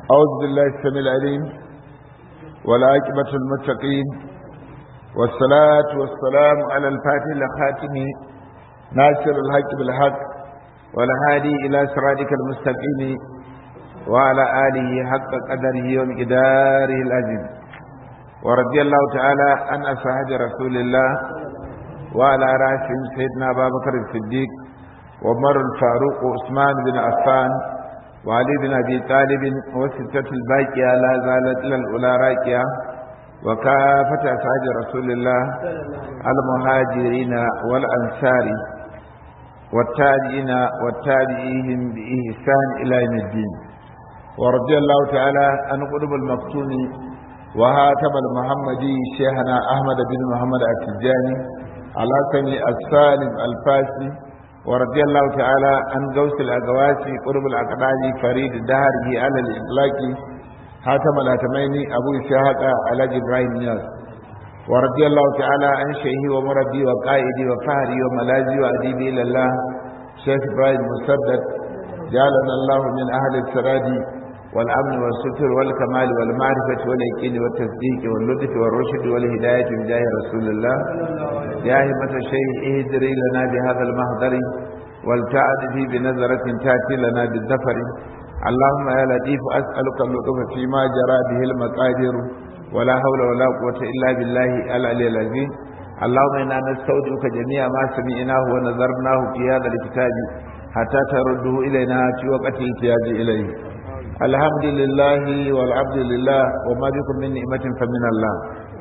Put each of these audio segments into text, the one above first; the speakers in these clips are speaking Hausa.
أعوذ بالله السميع العليم والعاقبة المتقين والصلاة والسلام على الفاتح الخاتم ناصر الحق بالحق والهادي إلى صراطك المستقيم وعلى آله حق قدره ومقداره العظيم ورضي الله تعالى عن أصحاب رسول الله وعلى رأسهم سيدنا أبا بكر الصديق وعمر الفاروق وعثمان بن عفان وعلي بن أبي طالب وستة الباقية لا زالت إلى الأولى راكية وكافة أصحاب رسول الله المهاجرين والأنصار والتابعين والتابعيهم بإحسان إلى يوم الدين ورضي الله تعالى عن قلوب المفتون وهاتم المحمدي شيخنا أحمد بن محمد التجاني على سمي السالم الفاسي ورضي الله تعالى عن غوث الأقواسي قرب الأقدام فريد دهره على الإطلاق حاتم الهتمين أبو إسحاق على إبراهيم نياس ورضي الله تعالى عن شيخي ومربي وقائدي وفهري وملاذي وأديبي إلى الله شيخ إبراهيم مسدد جعلنا الله من أهل السراد والأمن والستر والكمال والمعرفة واليقين والتصديق واللطف والرشد والهداية بجاه رسول الله يا همة الشيء اهدري لنا بهذا المهدر والتعد في بنظرة تأتي لنا بالذفر اللهم يا لطيف أسألك اللطف فيما جرى به المقادير ولا حول ولا قوة إلا بالله العلي العظيم اللهم إنا نستودعك جميع ما سمعناه ونظرناه في هذا الكتاب حتى ترده إلينا في وقت احتياج إليه الحمد لله والعبد لله وما بكم من نعمة فمن الله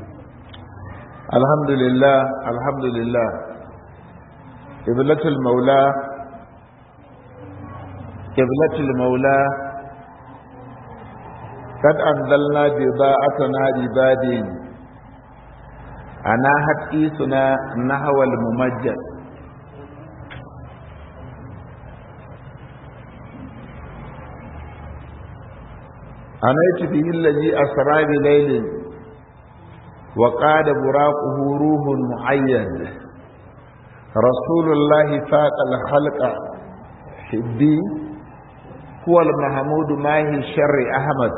الحمد لله الحمد لله قبلة المولى قبلة المولى قد أنزلنا بضاعتنا لبادين أنا حديثنا نحو الممجد أنيت به الذي أسرى بليل وقاد براقه روح معين رسول الله فاق الخلق حبي هو المحمود ماهي الشر أحمد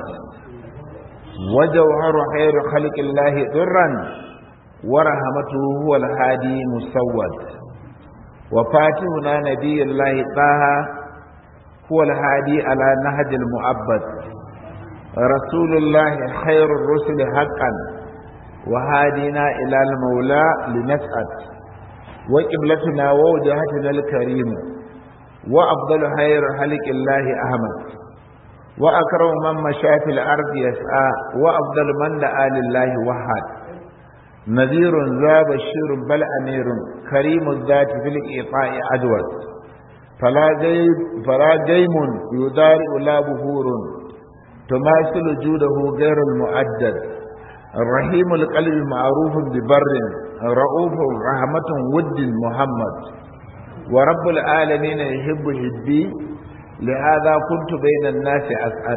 وجوهر خير خلق الله ضرا ورحمته هو الهادي مسود وفاتحنا نبي الله طه هو الهادي على نهج المؤبد رسول الله خير الرسل حقا وهادينا إلى المولى لنسعد وقبلتنا ووجهتنا الكريم وأفضل خير خلق الله أحمد وأكرم من مشى في الأرض يسعى وأفضل من دعا لله وحد نذير ذا بشير بل أمير كريم الذات في الإيطاء عدوى فلا جيم فلا جيم يدارئ لا بهور تماثل جوده غير المؤدد الرحيم القلب معروف ببر رؤوف رحمة ود محمد ورب العالمين يحب حبي لهذا كنت بين الناس أسعد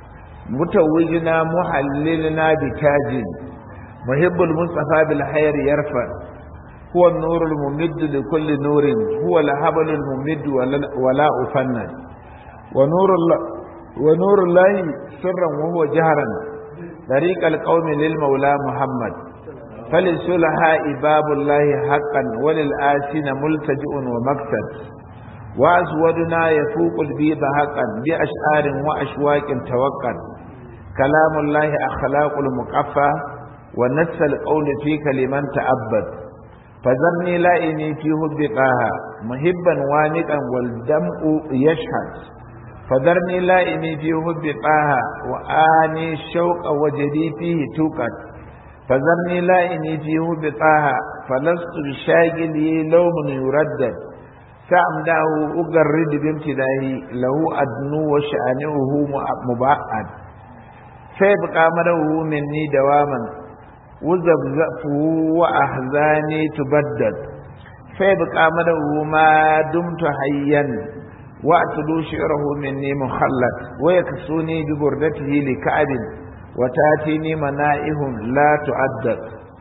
متوجنا محللنا بتاج محب المصطفى بالخير يرفع هو النور الممد لكل نور هو الهبل الممد ولا أفند ونور الله ونور الله سرا وهو جهرا طريق القوم للمولى محمد فللسلحاء باب الله حقا وللآسين ملتجئ ومقصد وأسودنا يفوق البيض حقا بأشعار وأشواك توقد كلام الله أخلاق المقفى ونس القول فيك لمن تأبد فذرني لائني في هب طه محبا وانقا والدمء يشهد فذرني لائمي في هب طه وآني الشوق وجدي فيه توقد فذرني لائمي في هب طه فلست بشاغلي لوم يردد سأمداه أجرد بامتداه له أدنو وشأنه مبعد فيبقى مره مني دواما وزبزفه وأحزاني تبدد فيبقى مره ما دمت حيا واعتدوا شعره مني مخلد ويكسوني ببردته لكعب وتاتيني منائهم لا تعدد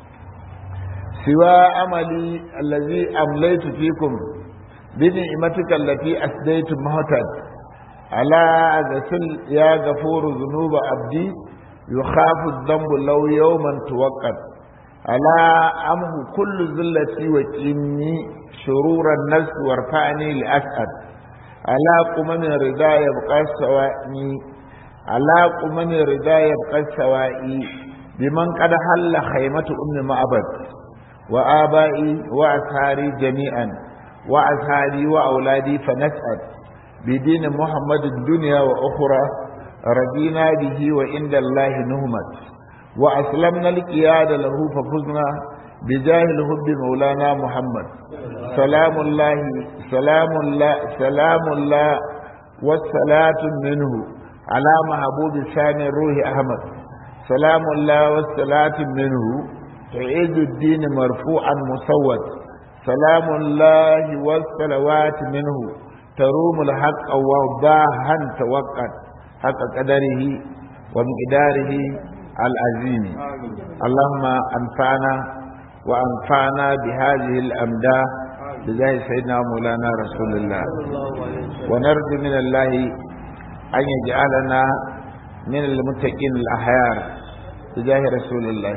سوى أملي الذي أمليت فيكم بنعمتك التي أسديت مهتد ألا غسل يا غفور ذنوب عبدي يخاف الذنب لو يوما توقت ألا أمه كل ذلتي وكني شرور النفس وارفعني لأسعد ألا قمن رضا يبقى سوائي ألا قمن رضا يبقى سوائي بمن قد حل خيمة أم معبد وآبائي وأسهاري جميعا وأسهاري وأولادي فنسأل بدين محمد الدنيا وأخرى رضينا به وعند الله نهمت وأسلمنا القياد له ففزنا بجاه الحب مولانا محمد سلام الله سلام الله سلام الله والصلاة منه على محبوب ثاني الروح أحمد سلام الله والصلاة منه تعيد الدين مرفوعا مسود سلام الله والصلوات منه تروم الحق وضاها توقت حق قدره ومقداره العظيم اللهم أنفعنا وأنفعنا بهذه الأمداح بجاه سيدنا مولانا رسول الله ونرجو من الله أن يجعلنا من المتقين الأحيار بجاه رسول الله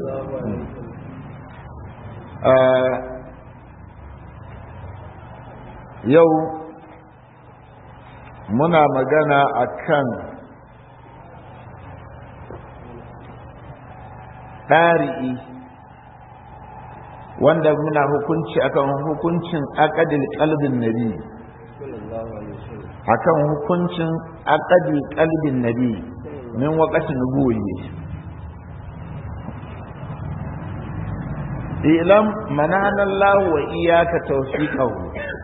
آه يو muna magana a kan ɗari'i wanda muna hukunci akan hukuncin akadil kalbin nabi akan hukuncin akadil kalbin nabi min wakatin nubuwi ilam mananallahu wa iyaka tawfiqahu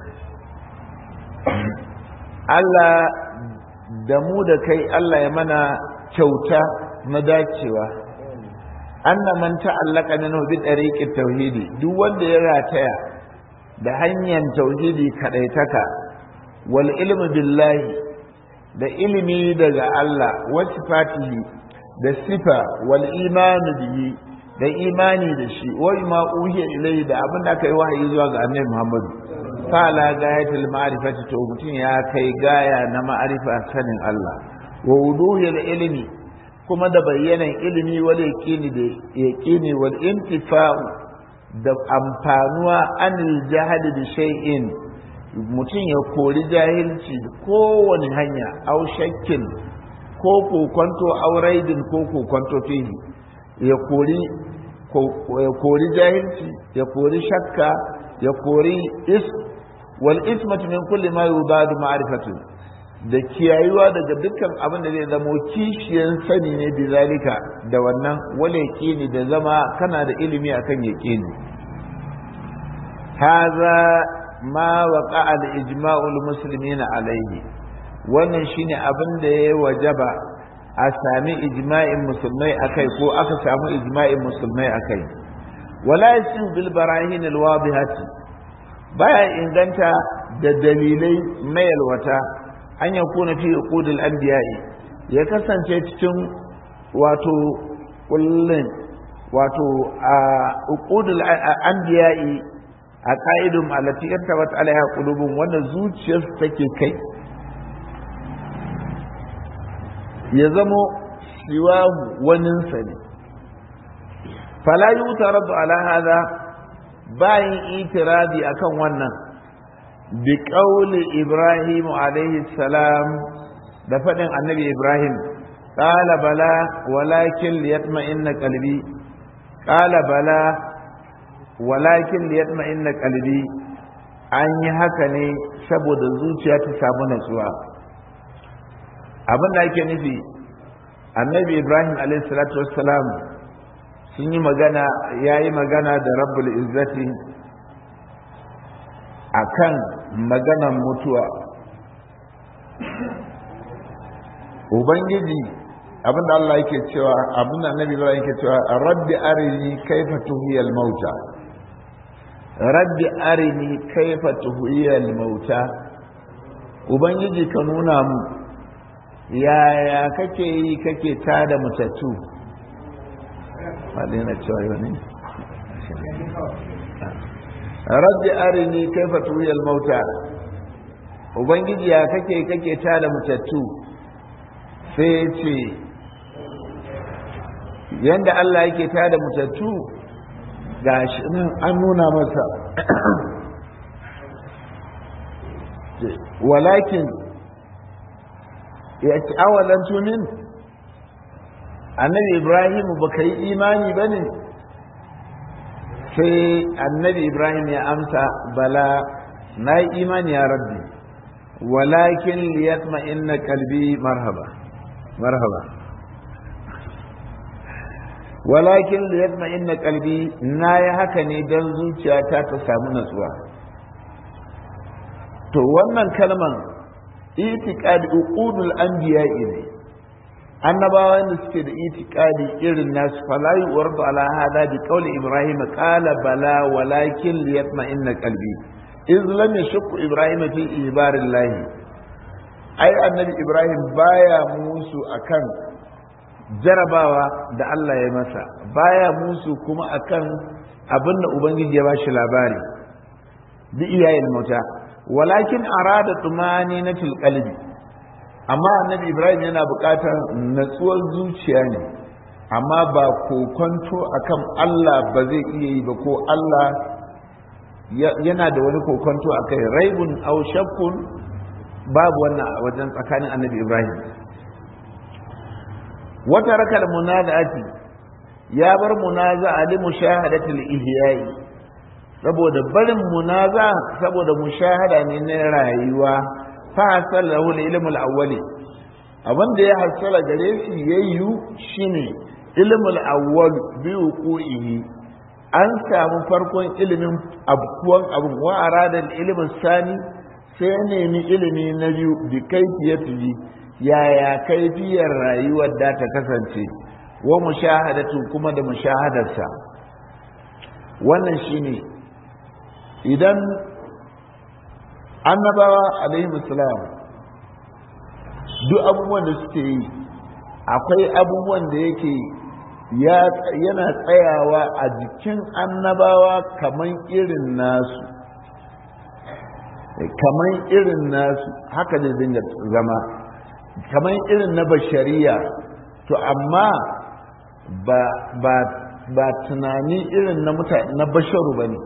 Allah da mu da kai Allah ya mana kyauta na dacewa anna man ta'allaka minhu bi tariqit tauhidi duk wanda ya rataya da hanyar tauhidi kadaitaka wal ilmu billahi da ilimi daga Allah wa sifatihi da sifa wal imanu bihi da imani da shi wa ma uhiya ilayhi da abin da aka yi wahayi zuwa ga annabi Muhammadu fala gayatul ma'rifati to mutum ya kai gaya na ma'arifa sanin Allah wa wuduhil ilmi kuma da bayyanan ilimi wal yaqini da yaqini wal intifa'u da amfanuwa anil jahad bi shay'in mutum ya kori jahilci kowane hanya au shakkin ko kokonto auraidin ko kokonto fihi ya kori ya kori jahilci ya kori shakka ya kori is wal ismatu min kulli ma yubadu ma'rifatu da kiyayuwa daga dukkan abin da zai zamo kishiyan sani ne bi zalika da wannan wala yaqini da zama kana da ilimi akan yaqini hadha ma waqa al ijma'u al muslimina alayhi wannan shine abin da ya wajaba a sami ijma'in musulmai akai ko aka samu ijma'in musulmai akai wala yasu bil barahin al wadihati baya inganta da dalilai mayalwata an ya kuna fi uqudul anbiya'i ya kasance cikin wato kullun wato a uqudul anbiya'i a ka'idun allati irtabat alaiha qulubun wanda zuciyarsu take kai ya zamo siwahu waninsa ne fala yutaradu ala hadha bayin itiradi akan wannan bi qauli ibrahim alaihi salam da fadin annabi ibrahim qala bala walakin liyatma'inna qalbi qala bala walakin liyatma'inna qalbi an yi haka ne saboda zuciya ta samu natsuwa abin da ake nufi annabi ibrahim alaihi salatu wassalam sun yi magana ya yi magana da rabbul izzati a kan maganan mutuwa ubangiji abinda Allah yake cewa abinda annabi Ibrahim yake cewa rabbi arini kaifa tuhiyal mauta rabbi arini kaifa tuhiyal mauta ubangiji ka nuna mu yaya kake yi kake tada mutattu faɗi na cewa yau ne rabbi arini kaifa tuhiyal mauta ubangiji ya kake kake ta da mutattu sai ya ce yadda Allah yake ta da mutattu ga shi nan an nuna masa walakin ya ci awalan tunin annabi ibrahim ba ka yi imani ba ne sai annabi ibrahim ya amsa bala na yi imani ya rabbi walakin liyatma inna kalbi marhaba marhaba walakin liyatma inna kalbi na yi haka ne don zuciyata ta samu natsuwa to wannan kalman itiqadi uqudul anbiya'i ne annabawan da suke da itiqadi irin nasu fala yuwardu ala hada bi qawli ibrahim qala bala walakin liyatma inna qalbi iz lam yashku ibrahim fi ibarillah ai annabi ibrahim baya musu akan jarabawa da Allah ya masa baya musu kuma akan abinda ubangiji ya bashi labari bi iyayen mauta walakin arada tumani na qalbi amma annabi ibrahim yana buƙatar natsuwar zuciya ne amma ba kokonto akan allah ba zai iya yi ba ko allah yana da wani kokonto a kai raibun au shakkun babu wannan a wajen tsakanin annabi ibrahim wata rakar munaza'ati ya bar munaza ali mushahadatul ihyai saboda barin munaza saboda mushahada ne na rayuwa fa hasala lahu ilmul awwali abin da ya hasala gare shi yayyu shine ilmul awwal bi wuqu'ihi an samu farkon ilimin abkuwan abun wa arada ilmin sani sai nemi ilimi na biyu bi kaifiyatihi yaya kaifiyar rayuwar da ta kasance wa mushahadatu kuma da mushahadarsa wannan shine idan annabawa alaihi salam duk abubuwan da suke yi akwai abubuwan da yake yana tsayawa a jikin annabawa kaman irin nasu kaman irin nasu haka da dinga zama kaman irin na bashariya to amma ba ba ba tunani irin na mutane na basharu bane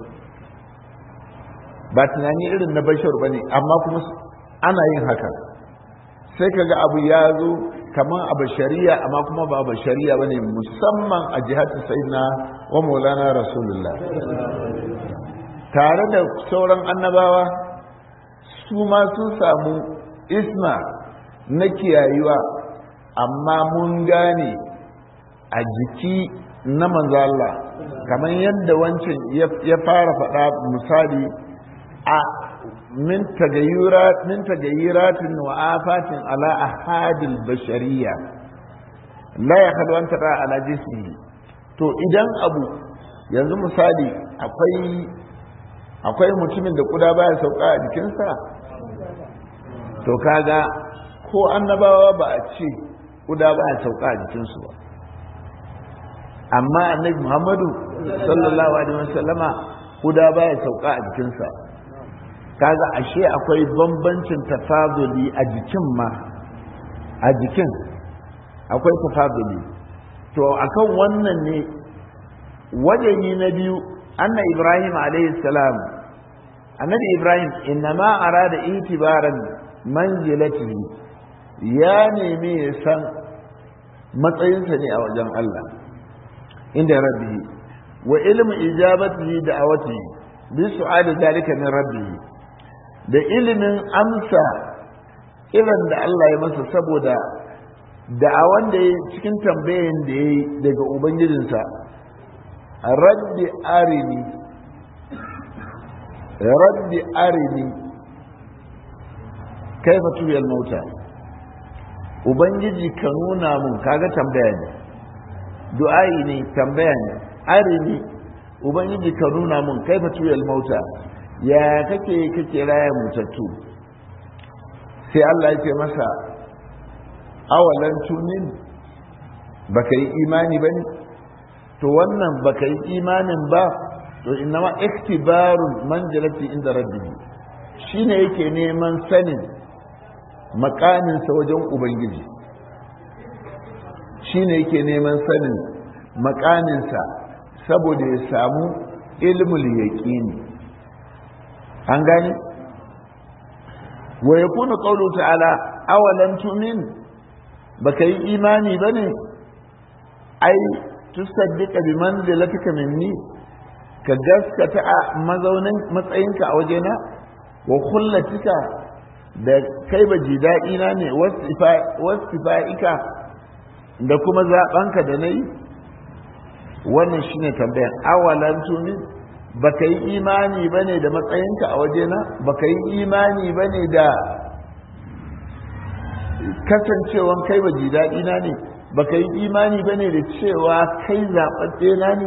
ba tunani irin na basharu bane amma kuma ana yin haka sai kaga abu ya zo kaman a bashariya amma kuma ba bashariya bane musamman a jihatu sayyidina wa maulana rasulullah tare da sauran annabawa su ma sun samu isma na kiyayuwa amma mun gane a jiki na manzo Allah kamar yadda wancan ya fara faɗa misali a min tagayyurat min tagayyuratin wa afatin ala ahadil bashariyya la yakhlu an tara ala jismihi to idan abu yanzu misali akwai akwai mutumin da kuda baya sauka a jikinsa to kaga ko annabawa ba a ce kuda baya sauka a jikinsu ba amma annabi muhammadu sallallahu alaihi wasallama kuda baya sauka a jikinsa kaga ashe akwai bambancin tafaduli a jikin ma a jikin akwai tafaduli to akan wannan ne wajenyi na biyu anna ibrahim alayhi salam annabi ibrahim innama arada itibaran manzilatihi ya nemi ya san matsayinsa ne a wajen Allah inda rabbihi wa ilmu ijabatihi da awatihi bi su'ali zalika min rabbihi da ilimin amsa irin da Allah ya masa saboda da'awan da ya cikin tambayin da ya yi daga ubangijinsa rabbi arini rabbi arini kaifa tuyal mauta ubangiji ka nuna mun kaga tambaya ne du'a'i ne tambaya ne arini ubangiji ka nuna mun kaifa tuyal mauta ya kake kake raya mutattu sai Allah ya ce masa awalan tunin baka yi imani ba ne to wannan baka yi imanin ba to innama iktibarun manzilati inda rabbi shine yake neman sanin makaminsa wajen ubangiji shine yake neman sanin makaminsa saboda ya samu ilmul yaqini an gani wa yakunu qawlu ta'ala awalan tu'min baka yi imani bane ai tusaddiqa bi manzilatika minni ka gaskata a mazaunin matsayinka a wajena wa kullatika da kai ba ji daɗina ne wasifa'ika da kuma zaɓanka da na yi wannan shine tambayan awalan tumin ba ka yi imani ba ne da matsayinka a wajena ba ka yi imani ba ne da kasancewan kai ba ji daɗina ne ba ka yi imani ba ne da cewa kai zaɓaɓɓe na ne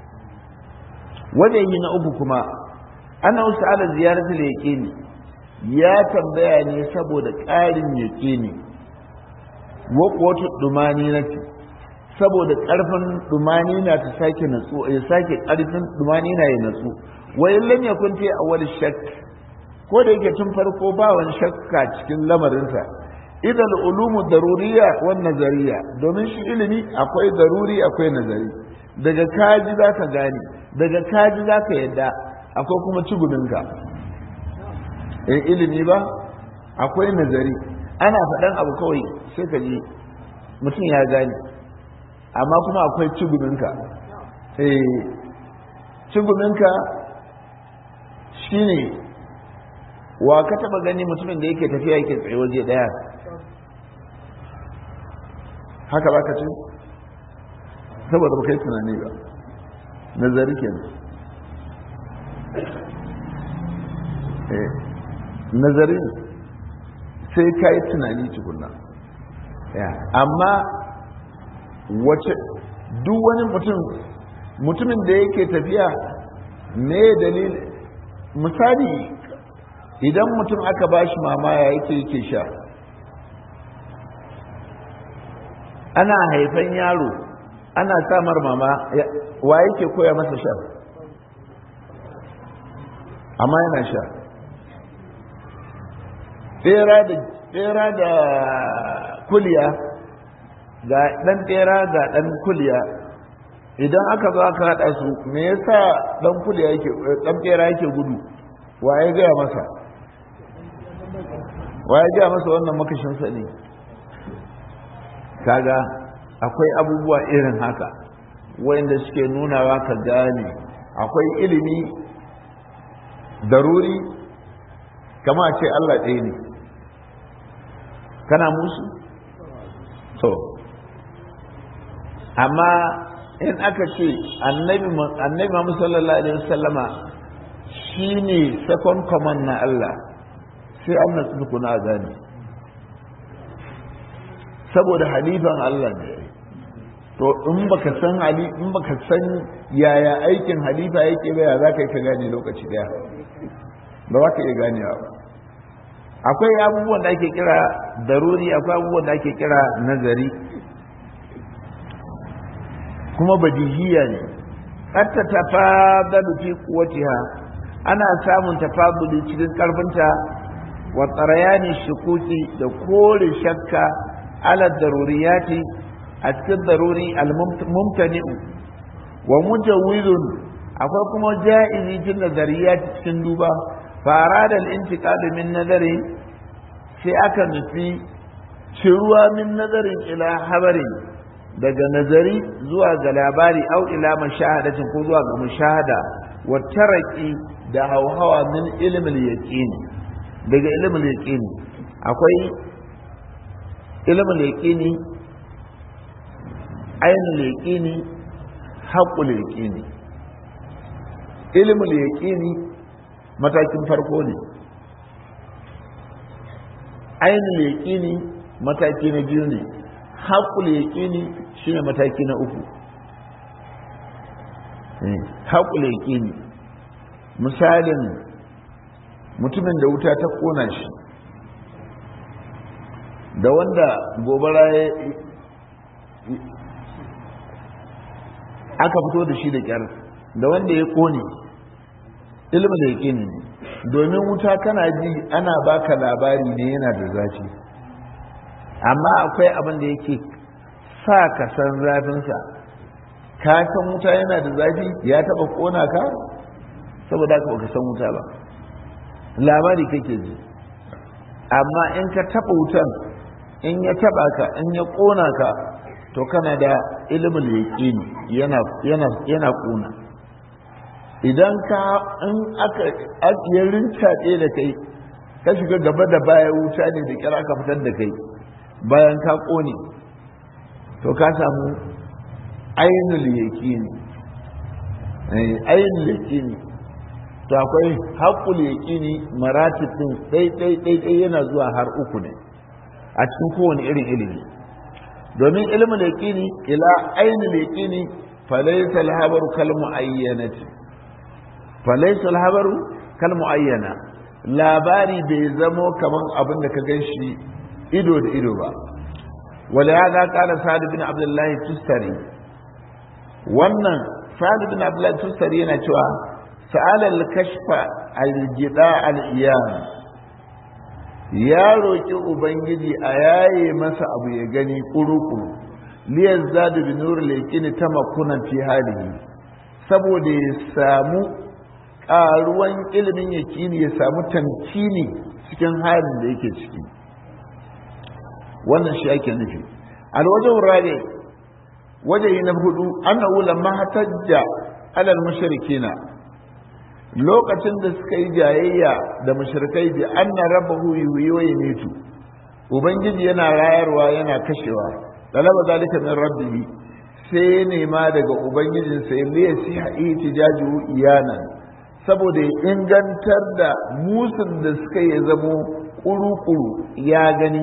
wajen na uku kuma ana wasu ala ziyarar yaƙini ya tambaya ne saboda ƙarin yaƙini wata ɗumani na ce saboda ƙarfin ɗumani na ta sake natsu ya sake ƙarfin ɗumani na ya natsu wai lam yakun fi awwal shakk ko da yake tun farko ba wani shakka cikin lamarinsa idan ulumu daruriya wan nazariya domin shi ilimi akwai daruri akwai nazari daga kaji za ka gane daga kaji za ka yadda akwai kuma ciguminka in ilimi ba akwai nazari ana faɗan abu kawai sai ka ji mutum ya gane amma kuma akwai ciguminka ciguminka shine wa ka taba gani mutumin da yake tafiya yake tsaye waje daya haka ba ka ce saboda ba kai tunani ba nazari kenan nazari sai ka yi tunani tukunna amma wace duk wani mutum mutumin da yake tafiya me dalil misali idan mutum aka ba shi mamaya yake yake sha ana haifan yaro ana samar mama wa yake koya masa sha amma yana sha tsera da kuliya ga ɗan tsera ga ɗan kuliya idan aka zo aka haɗa su me yasa ɗan kuliya yake ɗan tsera yake gudu wa ya gaya masa wa ya gaya masa wannan makashinsa ne kaga akwai abubuwa irin haka wanda suke nunawa ka gane akwai ilimi daruri kama ce Allah ɗaya ne kana musu to amma in aka ce annabi Muhammad sallallahu alaihi wasallama shine second command na Allah sai an nasu kuna gane saboda halifan Allah ne to in baka san hali in baka san yaya aikin halifa yake ba ya za ka yi ka gane lokaci daya ba za ka iya ganewa ba akwai abubuwan da ake kira daruri akwai abubuwan da ake kira nazari kuma badihiya ne hatta tafadalu fi quwwatiha ana samun tafaduli cikin karfinta wa tsarayani shukuki da kore shakka ala daruriyati a cikin daruri al-mumtani'u wa mujawwizun akwai kuma ja'izi cikin nazariyati cikin duba fara da al-intiqal min nazari sai aka nufi ciruwa min nazarin ila habarin daga nazari zuwa ga labari au ila mashahadatin ko zuwa ga mushahada wa taraki da hauhawa min ilmin yaqini daga ilmin yaqini akwai ilmin yaqini ainul yaqini haqqul yaqini ilmin yaqini matakin farko ne ainul yaqini mataki na biyu ne haƙul yaƙini shi ne mataki na uku haƙul yaƙini misalin mutumin da wuta ta ƙona shi da wanda gobara ya aka fito da shi da ƙyar da wanda ya ƙone ilmin yaqini ne domin wuta kana ji ana baka labari ne yana da zafi amma akwai abin da yake sa ka san zafinsa ka san wuta yana da zafi ya taba kona ka saboda haka baka san wuta ba labari kake ji amma in ka taba wutan in ya taba ka in ya kona ka to kana da ilimin yaqini yana yana yana kona idan ka in aka ya rincaɗe da kai ka shiga gaba da baya wuta ne da kira ka fitar da kai bayan ka ƙone to ka samu ainul yaqini ainul yaqini to akwai haƙul yaqini maratib din dai dai dai dai yana zuwa har uku ne a cikin kowane irin ilimi domin ilimin yaqini ila ainul yaqini falaysa al-habaru kal muayyanati falaisa alhabaru kal muayyana labari bai zamo kaman abin da ka gan shi ido da ido ba wala ya ga kala sa'ad bin abdullahi tustari wannan sa'ad bin abdullahi tustari yana cewa sa'ala al-kashfa al-jida al-iyam ya roki ubangiji a yaye masa abu ya gani kurukuru liyazzadu bi nur al-yaqini tamakunan fi halihi saboda ya samu ƙaruwan ilimin yakini ya samu tamkini cikin halin da yake ciki wannan shi ake nufi alwajen rabe waje na hudu annahu lamma hatajja alal mushrikina lokacin da suka yi jayayya da mushrikai bi anna rabbahu yuhyi wa yumitu ubangiji yana rayarwa yana kashewa talaba zalika min rabbihi sai nema daga ubangijinsa ya liya siha ihtijaju iyanan saboda ya ingantar da musun da suka yi zamo kuru-kuru ya gani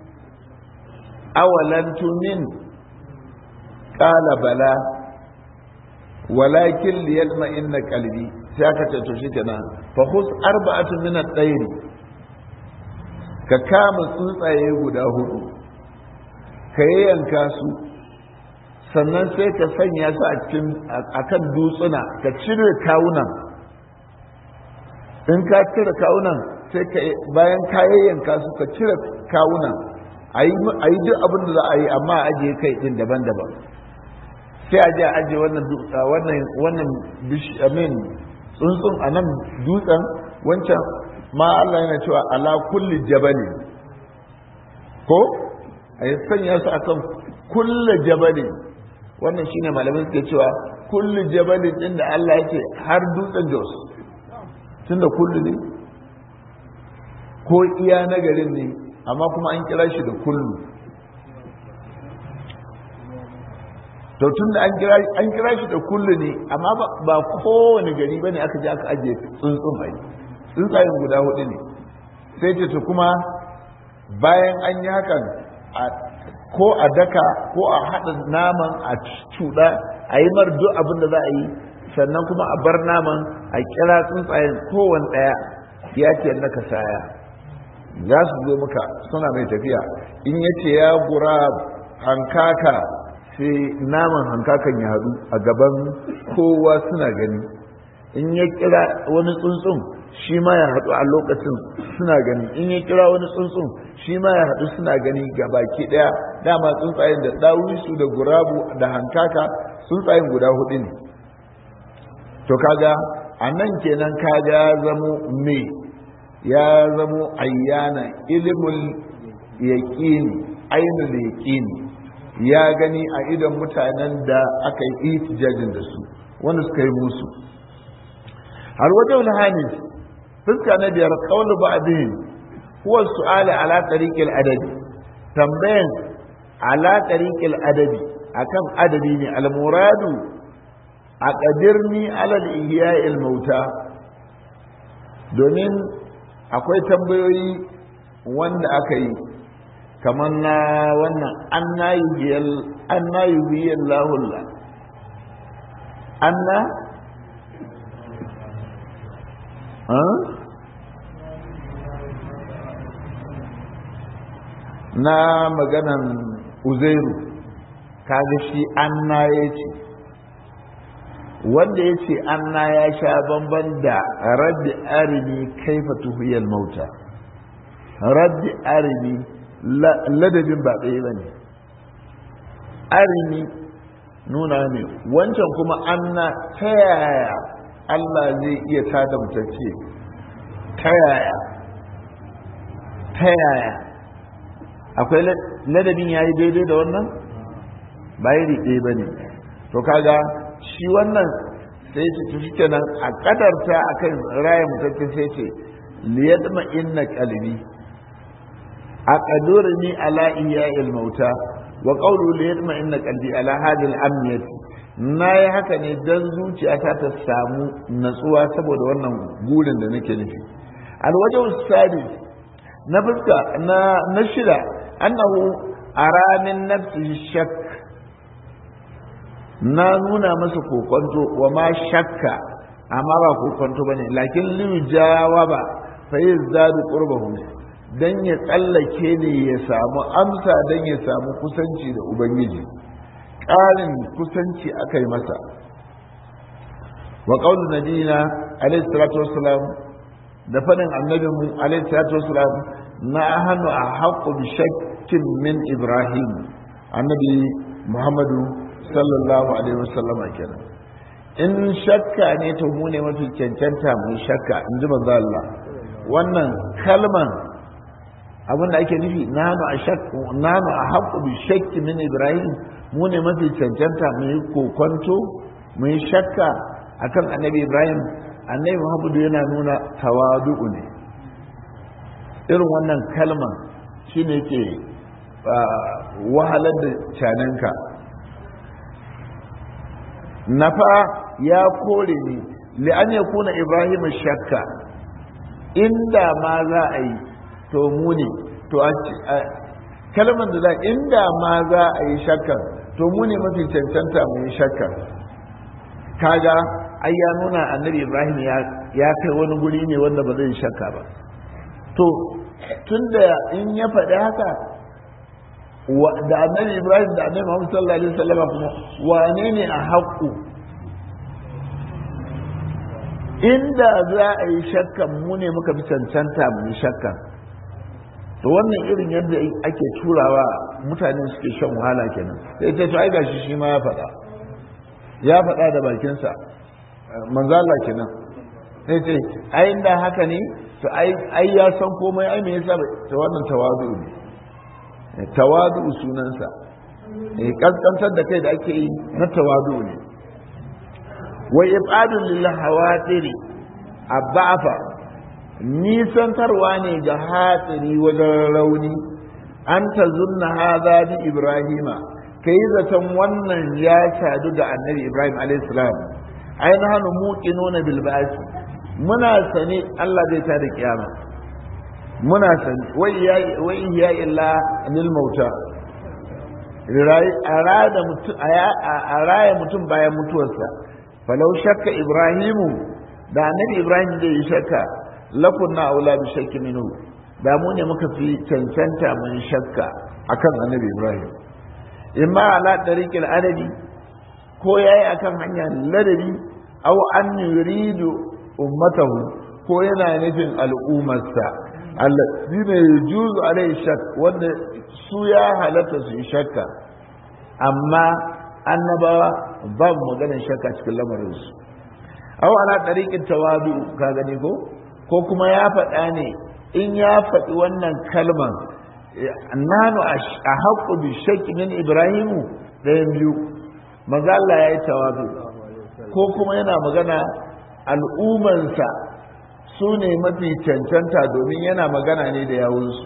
awalan tumin ƙala bala walakin liyalma inna kalbi sai aka ce to shikenan fa khus arba'atu min at-tayr ka kama tsuntsaye guda hudu ka yanka su sannan sai ka sanya su a cikin akan dutsuna ka cire kawunan in ka cire kawunan sai ka bayan ka yayyanka su ka cire kawunan a yi duk abin da za a yi amma a ajiye kai din daban-daban sai a je a ajiye wannan wannan wannan amin tsuntsun a nan dutsen wancan ma Allah yana cewa ala kulli jabali ko a yi sanya su akan kulli jabali wannan shine malamin suke cewa kulli jabalin din da Allah yake har dutsen Jos tunda kullu ne ko iya nagarin ne amma kuma an kira shi da kullu to tunda an kira an kira shi da kullu ne amma ba kowane gari bane aka je aka ajiye tsuntsun bai tsuntsayen guda hudu ne sai ce to kuma bayan an yi hakan ko a daka ko a haɗa naman a cuɗa a yi mar duk abin da za a yi sannan kuma a bar naman a kira tsuntsayen kowane ɗaya ya ce na kasaya za su zo maka suna mai tafiya in ya ce ya gura hankaka sai naman hankakan ya haɗu a gaban kowa suna gani in ya kira wani tsuntsun shi ma ya haɗu a lokacin suna gani in ya kira wani tsuntsun shi ma ya haɗu suna gani ga baki ɗaya dama tsuntsayen da ɗawisu da gurabu da hankaka tsuntsayen guda hudu ne to kaga a nan kenan kaga ya zamo me ya zamo ayyana ilimul yaƙini ainul yaƙini ya gani a idon mutanen da aka yi itijajin da su wanda suka yi musu har wajen hamis fuska na biyar kaulu ba'dihim huwa su'ala ala tariqil adabi tambayan ala tariqil adabi akan adabi ne al muradu a qadirni ala al ihya'il mauta domin akwai tambayoyi wanda aka yi kamar na wannan an na yi lahulla an na na maganan uzairu kaga shi an na ya ce wanda ya ce anna ya sha bamban da rabbi arini kaifa tuhiyal mauta rabbi arini ladabin ba ɗaya ba ne arini nuna ne wancan kuma anna ta yaya Allah zai iya tada mutacce ta yaya ta yaya akwai ladabin ya yi daidai da wannan bayan ɗaya ba ne to kaga shi wannan sai ce tafi kenan a kadarta a kan raya mutacce sai ce liyadma inna kalbi a kadurni ala iya ilmauta wa qawlu liyadma inna qalbi ala hadhihi al-amniyati na yi haka ne don zuciyata ta samu natsuwa saboda wannan gurin da nake nufi alwajen sadi na fuska na shida annahu a ramin nafsi shak na nuna masa kokonto wa ma shakka amma ba kokonto bane lakin liyu jawaba fa yazdadu qurbahu dan ya tsallake ne ya samu amsa dan ya samu kusanci da ubangiji ƙarin kusanci aka yi masa wa ƙaunar nabina alaihi salatu wasalam da faɗin annabin mu alaihi salatu wasalam na hannu a haƙƙo bi shakkin min ibrahim annabi muhammadu sallallahu alaihi wasallama kenan in shakka ne to mu ne mafi cancanta mu shakka in ji manzo Allah wannan kalman abinda ake nufi nanu a shakku nanu a haƙƙo bi shakki min ibrahim mu ne mafi cancanta mu yi kokonto mu yi shakka akan annabi ibrahim annabi muhammadu yana nuna tawadu'u ne irin wannan kalma shine ke wahalar da cananka nafa ya kore ni li'an ya kuna ibrahim shakka inda ma za a yi to mu ne to kalmar da za inda ma za a yi shakkar to mu ne mafi cancanta mu yi shakkar kaga ai ya nuna annabi ibrahim ya kai wani guri ne wanda ba zai shakka ba to tunda in ya faɗi haka da annabi ibrahim da annabi muhammad sallallahu alaihi wasallam kuma wane ne a haƙƙu inda za a yi shakkan mu ne muka fi cancanta mu yi shakkan to wannan irin yadda ake turawa mutane suke shan wahala kenan sai ta to ai gashi shi ma ya faɗa ya faɗa da bakinsa manzala kenan sai ce ai inda haka ne to ai ya san komai ai me yasa ta wannan tawadu ne tawadu sunansa eh kaskantar da kai da ake yi na tawadu ne wa ibadun lil hawatiri abbafa nisantarwa ne ga hatsari wajen rauni an ta zunna haza bi ibrahima ka yi zaton wannan ya sadu ga annabi ibrahim alaihissalam ai na hannu muƙi nuna bilbasi muna sani allah zai ta da kiyama muna sani wai ya illa anil mauta a raya mutum bayan mutuwarsa falau shakka ibrahimu da annabi ibrahim zai yi shakka lakunna aula bi shakki minhu da mu ne muka fi cancanta mun shakka akan annabi ibrahim imma ala tariqil adabi ko yayi akan hanyar ladabi aw an yuridu ummatahu ko yana nufin al'ummarsa allazina yajuzu alai shak wanda su ya halatta su yi shakka amma annabawa babu maganar shakka cikin lamarinsu aw ala tariqin tawadu ka gani ko ko kuma ya faɗa ne in ya faɗi wannan kalman nanu a haƙƙu bi shakki min ibrahimu ɗayan biyu maza Allah ya yi tawadu ko kuma yana magana al'ummansa su ne mafi cancanta domin yana magana ne da yawunsu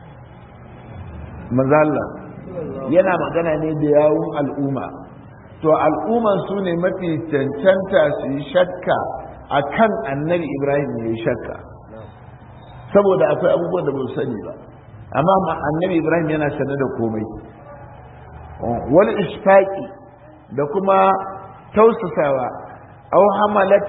maza Allah yana magana ne da yawun al'umma to al'umman su ne mafi cancanta su yi shakka a kan annabi ibrahim ya yi shakka saboda akwai abubuwan da ba su sani ba amma annabi ibrahim yana sane da komai wani ishfaqi da kuma tausasawa aw hamalat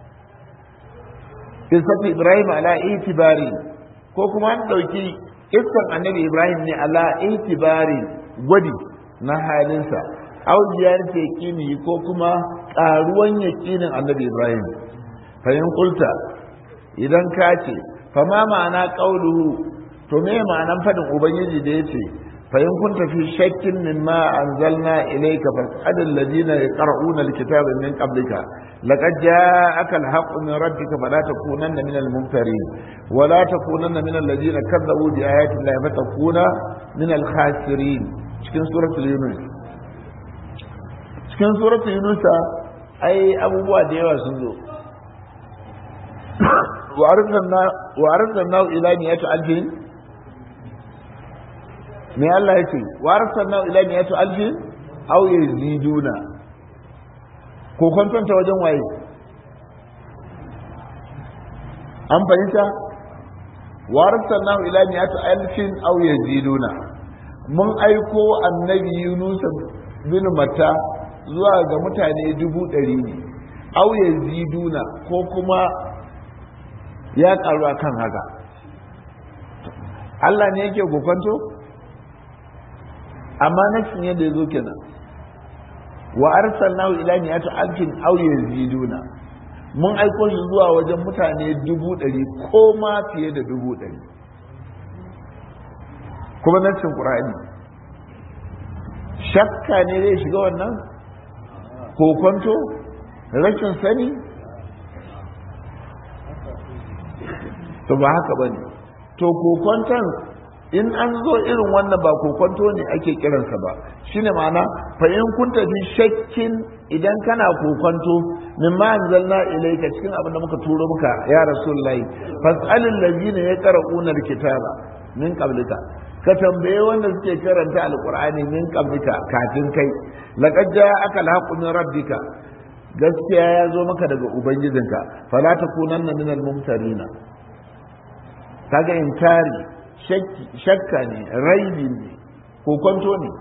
qissat ibrahim ala itibari ko kuma an dauki kissan annabi ibrahim ne ala itibari gwadi na halinsa aw ziyarce kimi ko kuma karuwan yaqinin annabi ibrahim fa in qulta idan ka ce fa ma ma'ana qauluhu to me ma'anan fadin ubangiji da yace fa in kunta fi shakkin mimma anzalna ilayka fas'al alladhina yaqra'una alkitaba min qablika laqad ja'aka alhaqqu min rabbika fala takunanna min almumtarin wa la takunanna min alladhina kadzabu bi ayati llahi fatakuna min alkhasirin cikin suratul yunus cikin suratul yunus ai abubuwa da yawa sun zo wa arsalna ila miyati alfin me Allah ya ce wa arsalna ila miyati alfin aw yaziduna ko kwantanta wajen waye an fahimta wa arsalna ila miyati alfin aw yaziduna mun aiko annabi Yunus bin Matta zuwa ga mutane dubu ɗari ne aw yaziduna ko kuma ya karu akan haka Allah ne yake kokonto amma nafsin yadda ya zo kenan wa arsalnahu ila mi'ati alfin aw yaziduna mun aiko shi zuwa wajen mutane dubu ɗari ko ma fiye da dubu ɗari kuma nafsin qur'ani shakka ne zai shiga wannan kokonto rashin sani to ba haka ba ne to kokonton in an zo irin wannan ba kokonto ne ake kiransa ba shine ma'ana fa in kun tafi shakkin idan kana kokonto min ma anzalna ilayka cikin abin da muka turo muka ya rasulullahi fas'alil ladina yaqra'una alkitaba min qablika ka tambaye wanda suke karanta alqur'ani min qablika kafin kai laqad ja'aka alhaqqu min rabbika gaskiya ya zo maka daga ubangijinka fala takunanna minal mumtarina kaga inkari shakka ne raibi ne kokonto ne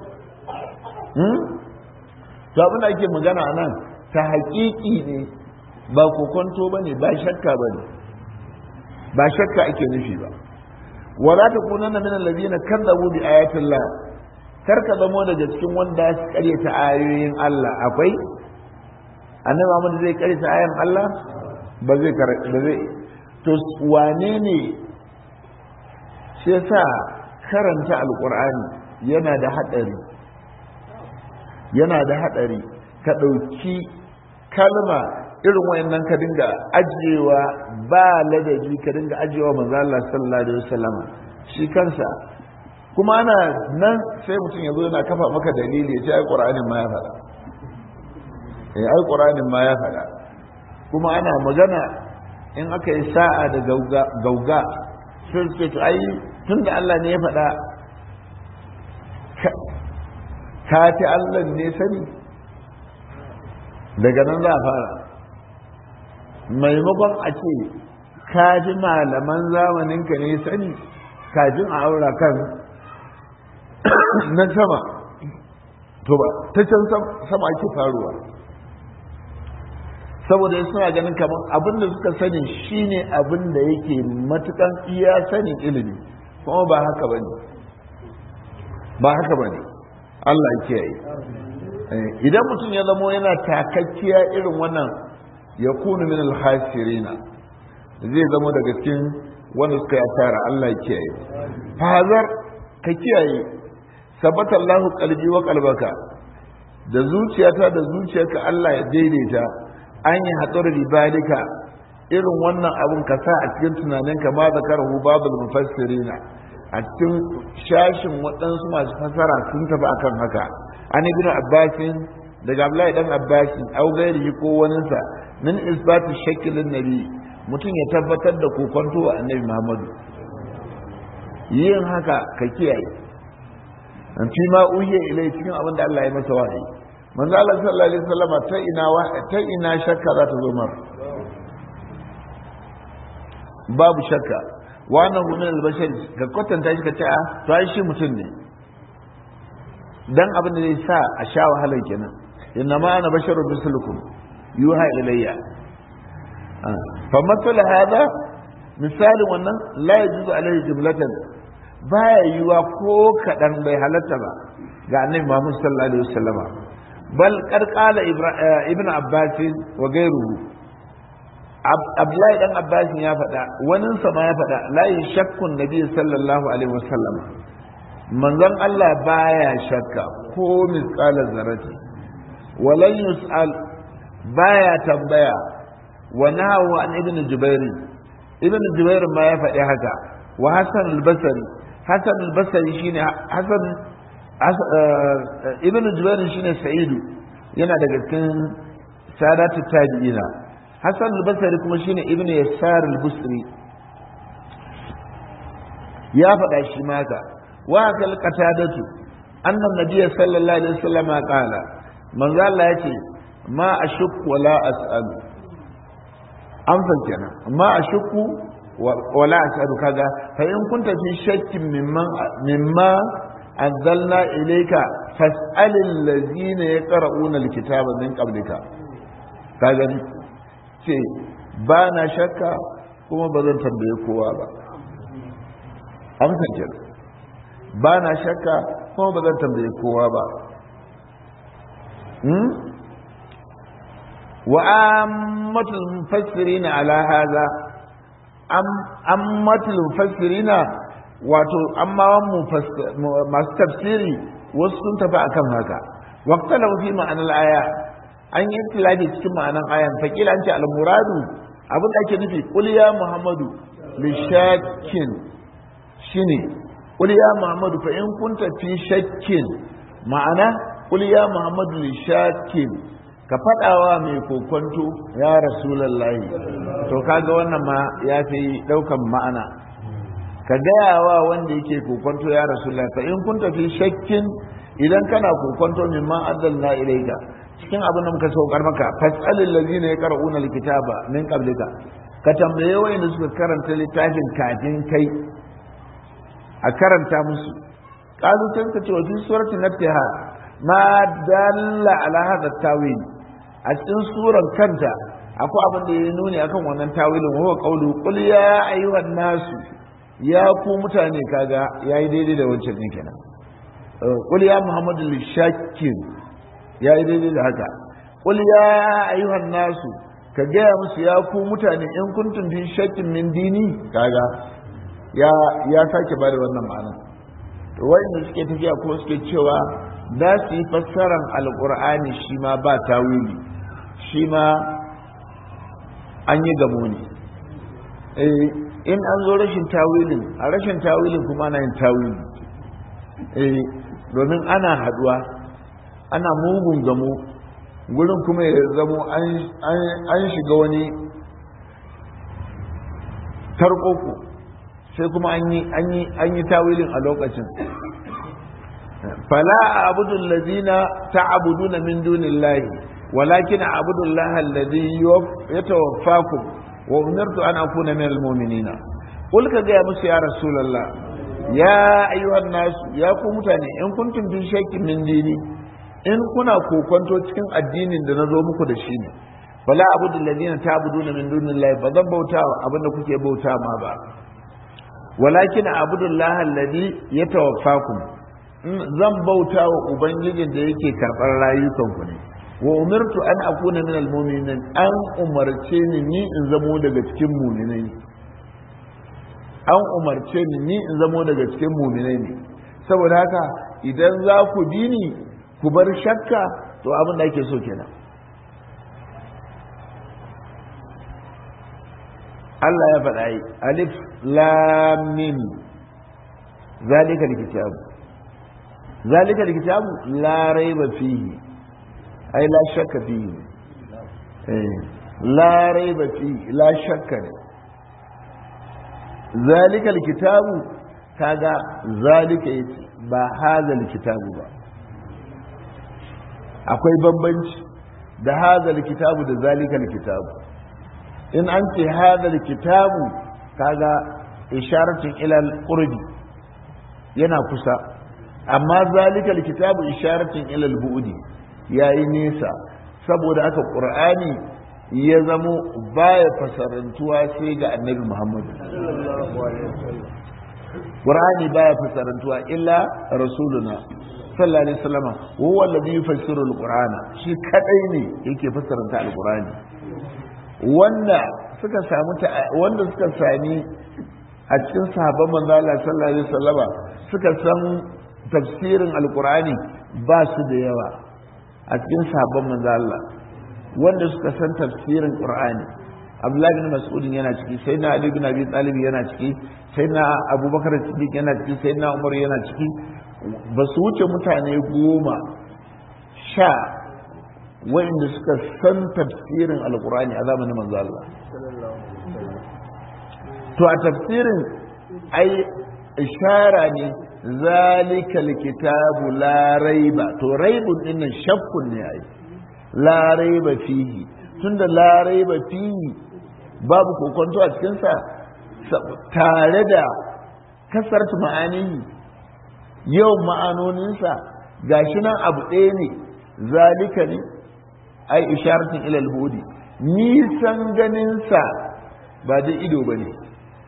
to abin da ake magana a nan ta haƙiƙi ne ba kokonto ba ne ba shakka ba ne ba shakka ake nufi ba wala ta kunan na minan labina kan zabu bi ayatin la kar ka zamo daga cikin wanda su karyata ayoyin Allah akwai annabi Muhammad zai karyata ayoyin Allah ba zai ba zai to wane ne shi yasa karanta alkur'ani yana da haɗari yana da haɗari ka ɗauki kalma irin wayannan ka dinga ajiyewa ba ladabi ka dinga ajiyewa manzo Allah sallallahu alaihi wasallam shi kansa kuma ana nan sai mutum ya zo yana kafa maka dalili ya ce ai qur'anin ma ya faɗa eh ai qur'anin ma ya faɗa kuma ana magana in aka yi sa'a da gauga gauga sai suke to ai tun da Allah ne ya faɗa ka fi Allah ne sani daga nan za a fara maimakon a ce ka ji malaman zamaninka ne sani kafin a aura kan na sama to ba ta can sama ake faruwa saboda suna ganin kamar abin da suka sani shine abin da yake matukan iya sanin ilimi kuma ba haka ba ne ba haka ba ne Allah ya kiyaye idan mutum ya zamo yana takakkiya irin wannan ya kunu min alhasirina zai zama daga cikin wanda suka yi asara Allah ya kiyaye fazar ka kiyaye sabata Allahu qalbi wa qalbaka da zuciyata da zuciyarka Allah ya daidaita an yi hatsar ribalika irin wannan abun ka sa a cikin tunaninka ma zakarahu babul mufassirina a cikin shashin waɗansu masu fasara sun tafi akan haka an ibn abbasin daga abdullahi dan abbasin au gairihi ko waninsa min isbatu shakkilin nabi mutum ya tabbatar da kokonto wa annabi muhammadu yin haka ka kiyaye an fi ma uhiya ilai cikin abin da Allah ya masa wahayi manzo Allah sallallahu alaihi wasallam ta ina ta ina shakka za ta zo mar babu shakka wannan gumin albashar ka kwatanta shi ka ce a to ai shi mutum ne dan abin da zai sa a sha wahalar kenan inna ma ana basharun mislukum yuha ilayya fa matsala hada misalin wannan la yajuzu alaihi jumlatan baya yiwa ko kadan bai halatta ba ga annabi Muhammad sallallahu alaihi wasallama bal qarqala ibn abbas wa gairuhu abdullahi dan abbas ya faɗa wani sama ya faɗa la shakkun nabi sallallahu alaihi wasallam manzon Allah baya shakka ko misqala zarati walan yus'al baya tambaya wa nahu an ibn jubair ibn jubair ma ya faɗi haka wa hasan al-basri hasan al-basri shine hasan ibn jubair shine sa'idu yana daga cikin sadatu tabi'ina hasan al-basri kuma shine ibn yasar al-busri ya faɗa shi maka wa kal qatadatu annan nabiyyi sallallahu alaihi wasallam qala manzo Allah yace ma ashukku wala as'alu amsa kenan ma ashukku wala as'alu kaga fa in kunta fi shakkin mimman mimma anzalna ilayka fas'alil ladzina yaqra'una alkitaba min qablika kaga ce ba na shakka kuma ba zan tambaye kowa ba amsa kenan ba na shakka kuma ba zan tambaye kowa ba wa ammatul mufassirina ala hadha ammatul mufassirina wato amma masu tafsiri wasu sun tafi akan haka waqtalahu fi ma'anar aya an yi tilafi cikin ma'anar ayan fakila an ce al-muradu abin da ake nufi qul ya muhammadu lishakin shine qul ya muhammadu fa in kunta fi shakkin ma'ana qul ya muhammadu lishakin ka faɗawa mai kokonto ya rasulallahi to kaga wannan ma ya fi ɗaukan ma'ana ka gaya wa wanda yake kokonto ya rasulallahi fa in kun tafi shakkin idan kana kokonto min ma addalna ilaika cikin abin da muka saukar maka fasalil ladina yaqra'una alkitaba min qablika ka tambaye wayanda suka karanta littafin kafin kai a karanta musu qalu sai ka ce wa fi surati nafsiha ma dalla ala hadha tawil a cikin suran kanta akwai abin da ya nuni akan wannan tawilin wa qawlu qul ya ayyuhan nasu ya ku mutane kaga yayi daidai da wancan din kenan qul ya muhammadu lishakkin yayi daidai da haka qul ya ayyuhan nasu ka gaya musu ya ku mutane in kuntum fi shakkin min dini kaga ya ya sake bada wannan ma'ana to wanda suke tafiya ko suke cewa za su yi fassaran alkur'ani shi ma ba tawili shi ma an yi gamo ne in an zo rashin tawilin a rashin tawilin kuma ana yin tawili domin ana haduwa ana mugun gamo gurin kuma ya zamo an shiga wani tarkoko sai kuma an yi tawilin a lokacin فلا أعبد الذين تعبدون من دون الله ولكن أعبد الله الذي يتوفاكم وأمرت أن أكون من المؤمنين قل كذا يا رسول الله يا أيها الناس يا كمتاني إن كنتم في شك من ديني in kuna kokonto cikin addinin da na zo muku da shi ne fala abudu alladhina ta'buduna min dunillahi ba zan bauta abin da kuke bauta ma ba walakin abudu allaha alladhi yatawaffakum zan bauta wa ubangijin da yake karɓar rayukanku ne wa umirtu an akuna min almu'minin an umarce ni ni in zamo daga cikin mu'minai an umarce ni ni in zamo daga cikin mu'minai ne saboda haka idan za ku bi ni ku bar shakka to abin da ake so kenan Allah ya faɗa yi alif lam mim zalika alkitabu ذلك الكتاب لا ريب فيه أي لا شك فيه لا ريب فيه لا شك ذلك الكتاب كذا ذلك ba hazal kitabu ba akwai bambanci da hazal kitabu da zalikal kitabu in an ce hazal kitabu kaga isharatun ilal qurbi yana kusa amma zalika alkitabu isharatin ila albu'di yayi nesa saboda aka qur'ani ya zamo baya fasarantuwa sai ga annabi Muhammad qur'ani baya fasarantuwa illa rasuluna sallallahu alaihi wasallam huwa alladhi yufassiru alqur'ana shi kadai ne yake fassara alqur'ani wanda suka samu wanda suka sami a cikin sahabban manzo Allah sallallahu alaihi wasallama suka san tafsirin alqur'ani ba su da yawa a cikin sahabban manzo Allah wanda suka san tafsirin qur'ani Abdullahi bin Mas'ud yana ciki sayyidina Ali bin Abi Talib yana ciki sayyidina Abubakar Siddiq yana ciki sayyidina Umar yana ciki ba su wuce mutane goma sha wa'inda suka san tafsirin alqur'ani a zamanin manzo Allah to a tafsirin ai ishara ne zalika likitabu la raiba to raibun dinnan shakkun ne ai la raiba fihi tunda la raiba fihi babu kokonto a cikin sa tare da kasarta ma'anihi yau ma'anoninsa gashi nan abu ɗaya ne zalika ne ai isharatin ilal hudi nisan ganinsa ba da ido ba ne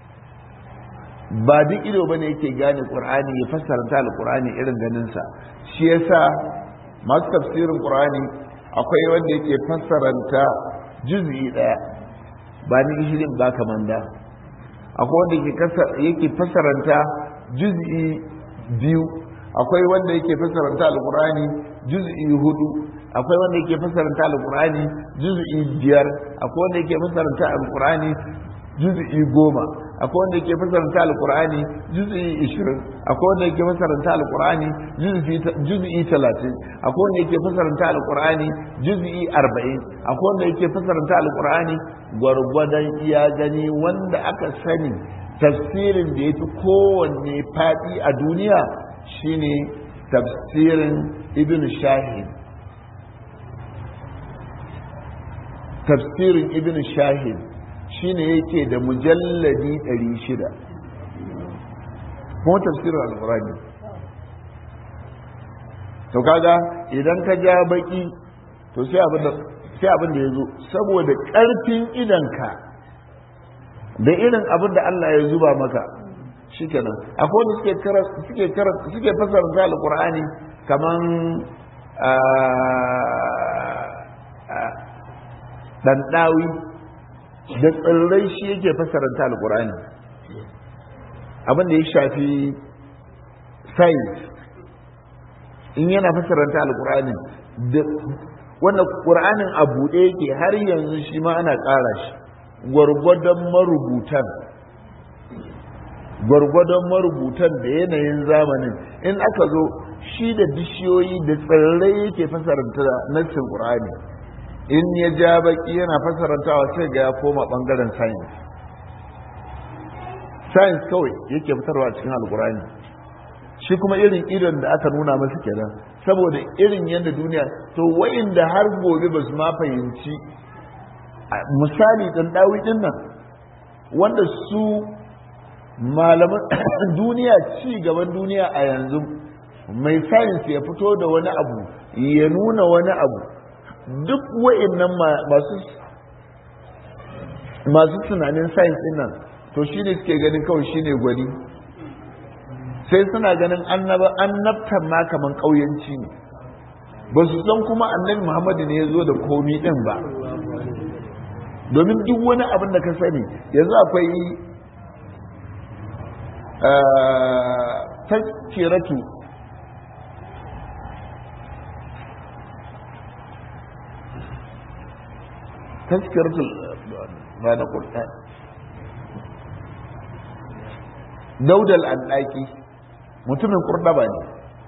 ba duk ido bane yake gane qur'ani ya fassara ta alqur'ani irin ganin sa shi yasa masu tafsirin qur'ani akwai wanda yake fassaranta juz'i daya ba ni ishirin ba kaman da akwai wanda yake yake fassaranta juz'i biyu akwai wanda yake fassaranta alqur'ani juz'i hudu akwai wanda yake fassaranta alqur'ani juz'i biyar akwai wanda yake fassaranta alqur'ani juz'i goma akwai wanda yake fasaranta alqur'ani juz'i 20 akwai wanda yake fasaranta alqur'ani juz'i 30 akwai wanda yake fasaranta alqur'ani juz'i 40 akwai wanda yake fasaranta alqur'ani gwargwadon iya gani wanda aka sani tafsirin da yafi kowanne fadi a duniya shine tafsirin ibn shahid tafsirin ibn shahid shine yake da mujalladi 600 kuma tafsirin alkurani to kaga idan ka ja baki to sai abin da sai abin da yazo saboda karfin idanka da irin abin da Allah ya zuba maka shikenan akwai wanda suke kara suke kara suke fasara alkurani kaman dan dawi da tsirrai shi yake fasaranta alkur'ani abin da ya shafi science in yana fasaranta alkur'ani da wannan ƙur'anin a buɗe yake har yanzu shi ma ana ƙara shi gwargwadon marubutan gwargwadon marubutan da yanayin zamanin in aka zo shi da bishiyoyi da tsirrai yake fasaranta nassin ƙur'ani in ya ja baki yana fasarantawa sai ga ya koma bangaren science science kawai yake fitarwa a cikin alkurani shi kuma irin idon da aka nuna masa kenan saboda irin yadda duniya to wa'inda har gobe ba su ma fahimci misali dan dawi din nan wanda su malaman duniya ci gaban duniya a yanzu mai science ya fito da wani abu ya nuna wani abu duk wa'annan masu masu tunanin science din nan to shi ne suke ganin kawai shi ne gwani sai suna ganin annabtan ma kaman ƙauyanci ne ba su san kuma annabi muhammadu ne ya zo da komi ɗin ba domin duk wani abin da ka sani yanzu akwai tazkiratu tazkiratul ba na ƙur'an daudal andaki mutumin kurɗaba ne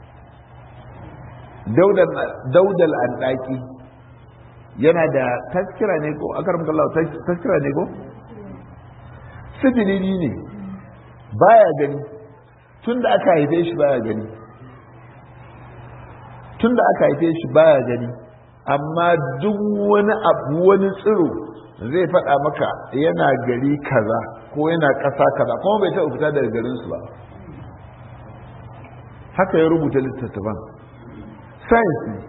daudal andaki yana da taskira ne ko akar mukallahu taskira ne ko sifilini ne baya gani tun da aka haife shi baya gani tun da aka haife shi baya gani amma duk wani abu wani tsiro zai faɗa maka yana gari kaza ko yana ƙasa kaza kuma bai taɓa fita daga garinsu ba haka ya rubuta littattafan science ne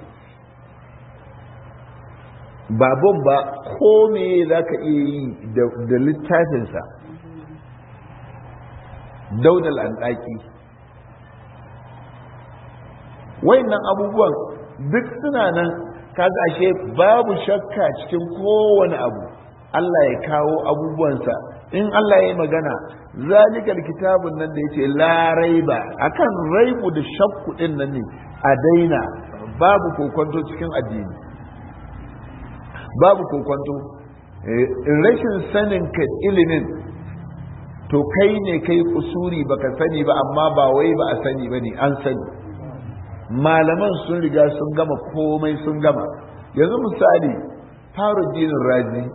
babban ba ko me za ka iya yi da littafinsa daudal an ɗaki wayannan abubuwan duk suna nan kaga ashe babu shakka cikin kowane abu Allah ya kawo abubuwansa in Allah ya yi magana zalikal kitabun nan da yace la raiba akan raibu da shakku din nan ne a daina babu kokonto cikin addini babu kokonto rashin sanin ka ilimin to kai ne kai kusuri baka sani ba amma ba wai ba a sani ba ne an sani malaman sun riga sun gama komai sun gama yanzu misali faruddinin razi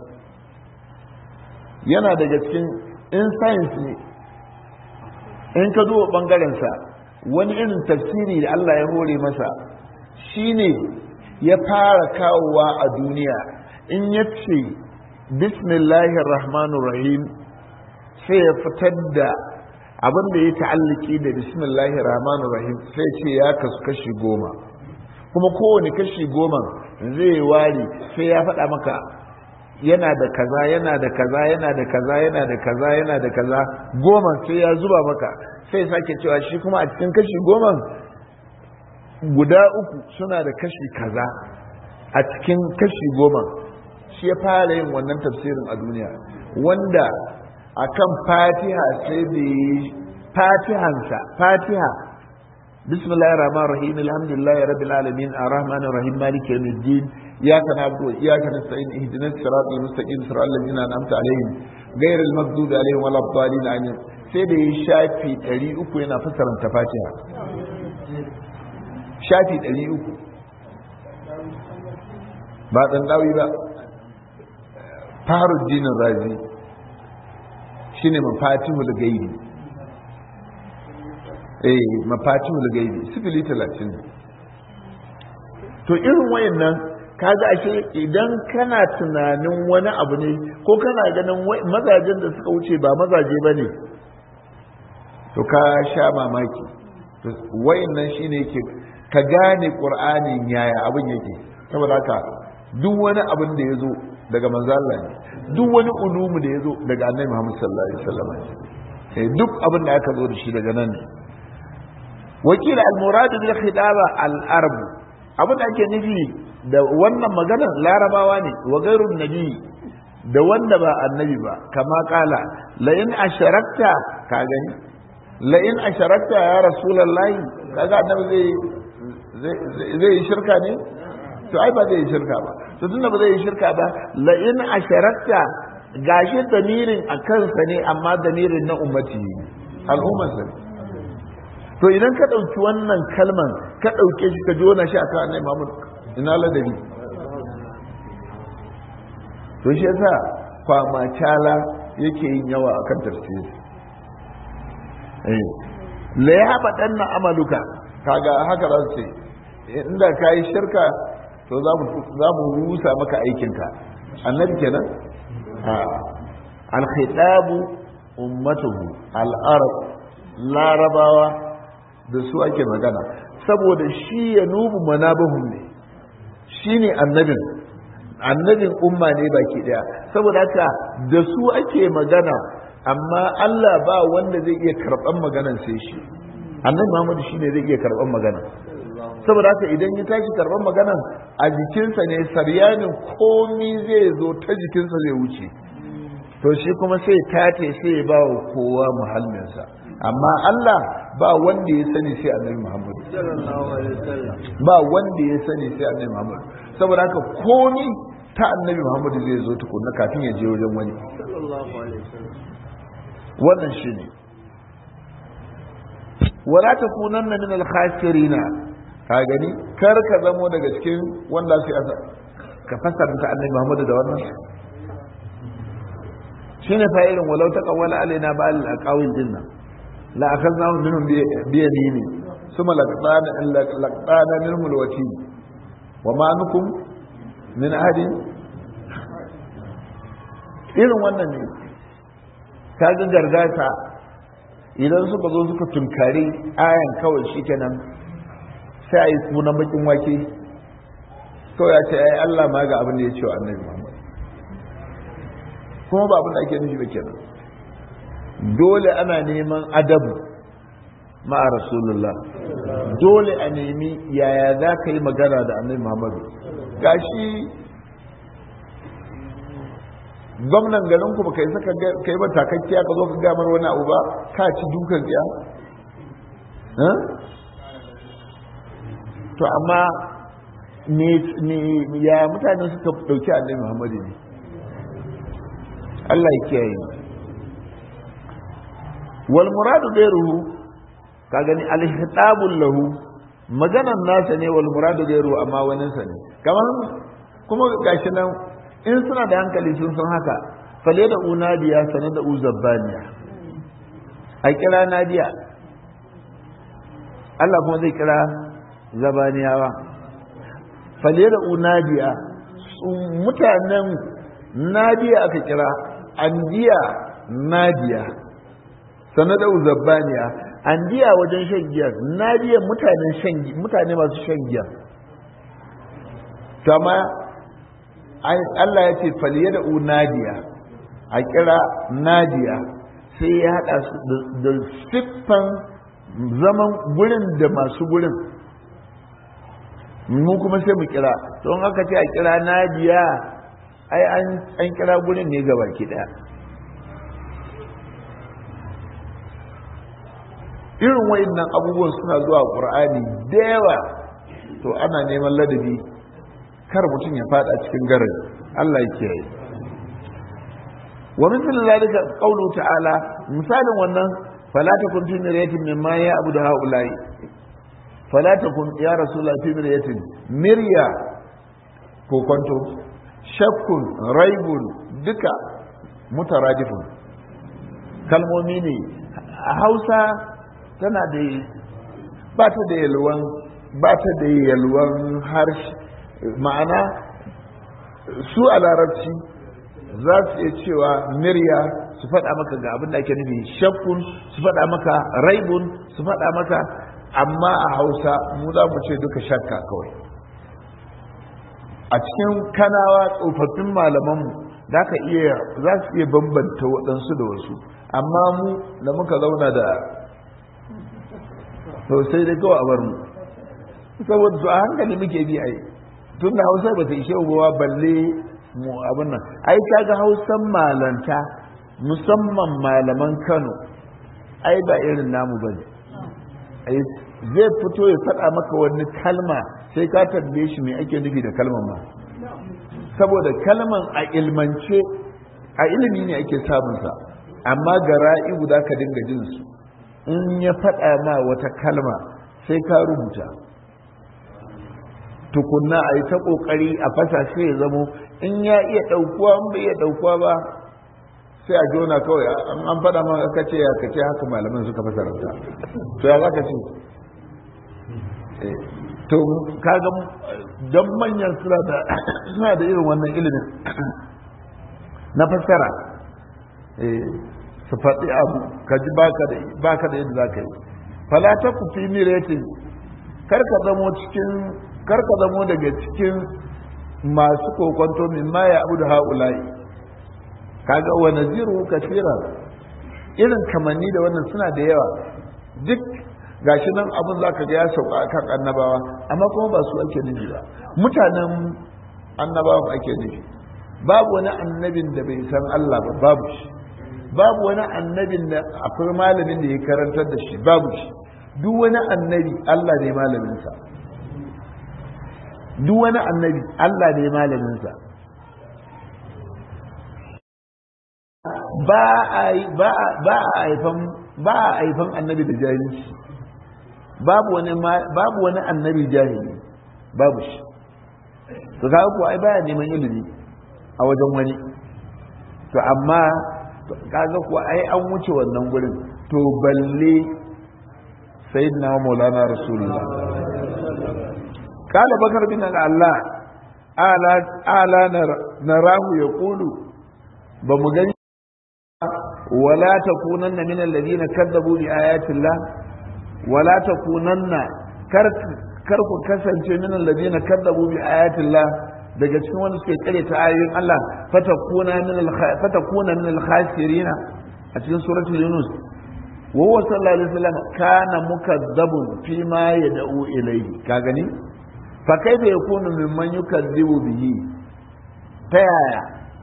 yana daga cikin in science ne in ka duba bangarensa wani irin tafsiri da Allah ya hore masa shine ya fara kawowa a duniya in ya ce bismillahir rahmanir rahim sai ya fitar da abin da ya ta'alliki da bismillahir rahmanir rahim sai ce ya kasu kashi goma kuma kowane kashi goma zai ware sai ya faɗa maka yana da kaza yana da kaza yana da kaza yana da kaza yana da kaza goma sai ya zuba maka sai sake cewa shi kuma a cikin kashi goma guda uku suna da kashi kaza a cikin kashi goma shi ya fara yin wannan tafsirin a duniya wanda akan fatiha sai da fatihansa fatiha bismillahir rahmanir rahim alhamdulillahi rabbil alamin arrahmanir rahim maliki yawmiddin iyyaka na'budu wa iyyaka nasta'in ihdinas siratal mustaqim siratal ladzina an'amta alaihim ghayril maghdubi alaihim waladdallin amin sai da ya shafi 300 yana fassara fatiha shafi 300 ba dan dawi ba faruddinin razi shine mafatihul gaibi eh mafatihul gaibi sifili talatin to irin wayannan kaga ashe idan kana tunanin wani abu ne ko kana ganin mazajen da suka wuce ba mazaje ba ne to ka sha mamaki wayannan shine yake ka gane qur'anin yaya abin yake saboda haka duk wani abin da ya zo daga manzo Allah ne duk wani ulumu da ya zo daga annabi Muhammad sallallahu alaihi wasallam eh duk abin da aka zo da shi daga nan ne wakil al-murad bil khidaba al-arab abin da ake nufi da wannan magana larabawa ne wa gairun nabi da wanda ba annabi ba kama kala la in asharakta ka gani la in asharakta ya rasulullahi kaga annabi zai zai yi shirka ne to ai ba zai yi shirka ba to tunda ba zai yi shirka ba la in asharakta gashi damirin a kansa ne amma damirin na ummati al'ummarsa ne to idan ka ɗauki wannan kalman ka ɗauke shi ka jona shi a kan annai Muhammad ina ladabi to shi yasa kwama cala yake yin yawa akan tafsiri eh la ya haɓa ɗan na amaluka kaga haka za su ce inda ka yi shirka to za mu rusa maka aikinka annabi kenan al-khitabu ummatuhu al-arab larabawa da su ake magana saboda shi ya nubu manabahum ne shi ne annabin annabin umma ne baki daya saboda haka da su ake magana amma Allah ba wanda zai iya karɓan maganan sai shi annabi Muhammadu shi ne zai iya karɓan magana saboda haka idan ya tashi karɓan maganan a jikinsa ne saryanin komi zai zo ta jikinsa zai wuce to shi kuma sai tate sai ya ba wa kowa muhallinsa amma Allah ba wanda ya sani sai annabi Muhammad ba wanda ya sani sai annabi Muhammad saboda haka komi ta annabi Muhammad zai zo tukunna kafin ya je wajen wani wannan shi ne wala takunanna min al-khasirina ka gani kar ka zamo daga cikin wanda su ka fasarta annabi Muhammad da wannan shine fa irin walau taqawwala alaina ba'al aqawil dinnan la akhadna minhum bi yamini thumma laqtana laqtana minhum alwati wa ma nukum min ahadin irin wannan ne ta ga gargata idan suka zo suka tunkari ayan kawai shikenan sai a yi sunan bakin wake kawai ya ce ai Allah ma ga abin da ya ce wa annabi Muhammad kuma ba abin da ake nufi ba kenan dole ana neman adabu ma'a rasulullah dole a nemi yaya za ka yi magana da annabi muhammadu gashi gwamnan garin ku baka yi saka kai ba takakkiya ka zo ka gamar wani abu ba ka ci dukan tsiya to amma ya mutane suka dauki annabi muhammadu ne Allah ya kiyaye wal muradu gairuhu ka gani alhitabul lahu maganan nasa ne wal muradu gairuhu amma wani sa ne kamar kuma gashi nan in suna da hankali sun san haka fale da unadiya sanar da uzabbaniya a kira nadiya Allah kuma zai kira zabaniyawa fale da unadiya mutanen nadiya aka kira andiya nadiya sanar da uzabbaniya andiya wajen shan giya nadiya mutanen shan mutane masu shan giya kama Allah ya ce faliye da nadiya a kira nadiya sai ya haɗa su da siffan zaman gurin da masu gurin mu kuma sai mu kira don haka ce a kira nadiya ai an kira gurin ne gaba ki ɗaya irin wayannan abubuwan suna zuwa ƙur'ani da yawa to ana neman ladabi kar mutum ya fada cikin garin Allah ya kiyaye wa misal zalika qawlu ta'ala misalin wannan fala takun fi miryatin mimma ya'budu haula'i fala takun ya rasulullah fi miryatin mirya ko kwanto shakkun raibun duka mutaradifun kalmomi ne a Hausa tana da ba ta da yalwan ba ta da yalwan harshe ma'ana su a larabci za su iya cewa mirya su faɗa maka ga abin da ake nufi shakkun su faɗa maka raibun su faɗa maka amma a hausa mu za mu ce duka shakka kawai a cikin kanawa tsofaffin malamanmu za ka iya za su iya bambanta waɗansu da wasu amma mu da muka zauna da sosai dai kawai a bar mu saboda su a hankali muke bi a yi tun da hausa ba ta ishe ubawa balle mu abin nan ai kaga hausan malanta musamman malaman kano ai ba irin namu ba ne zai fito ya faɗa maka wani kalma sai ka tambaye shi me ake nufi da kalman ma saboda kalman a ilmance a ilimi ne ake samunsa amma ga ra'ibu za ka dinga jin su in ya faɗa ma wata kalma sai ka rubuta tukunna a yi ta ƙoƙari a fasa sai ya zamo in ya iya ɗaukuwa in bai iya ɗaukuwa ba sai a jona kawai an faɗa ma aka ce ya kace haka malaman suka fasa rauta to ya za ka ce to kaga don manyan suna da suna da irin wannan ilimin na fassara su faɗi abu ka ji baka da yadda za ka yi falata ku fi miretin kar ka zamo cikin kar ka zamo daga cikin masu kokonto min ma ya abu da haulayi kaga wa naziru kasira irin kamanni da wannan suna da yawa duk gashi nan abin za ka ga ya sauka kan annabawa amma kuma ba su ake nufi ba mutanen annabawa ake nufi babu wani annabin da bai san Allah ba babu shi babu wani annabin da akwai malamin da ya karantar da shi babu shi duk wani annabi Allah ne malaminsa duk wani annabi Allah ne malaminsa ba a haifan ba a haifan annabi da jahilci babu wani babu wani annabi jahili babu shi to kaga ko ai baya neman ilimi a wajen wani to amma kaga ko ai an wuce wannan gurin to balle sayyidina maulana rasulullah قال بكر بن الله ala ala narahu yaqulu ba mu gani wala takunanna min alladhina kadzabu bi ayati Allah wala takunanna kar kar ku kasance min alladhina kadzabu bi ayati Allah daga cikin wanda suke kare ta ayoyin Allah fatakuna min fatakuna min al-khasirin a cikin suratul yunus wa huwa sallallahu alaihi wasallam kana mukazzabun fi ma yad'u ilayhi ka gani fa kaifa yakunu mimman yukazzibu bihi ta yaya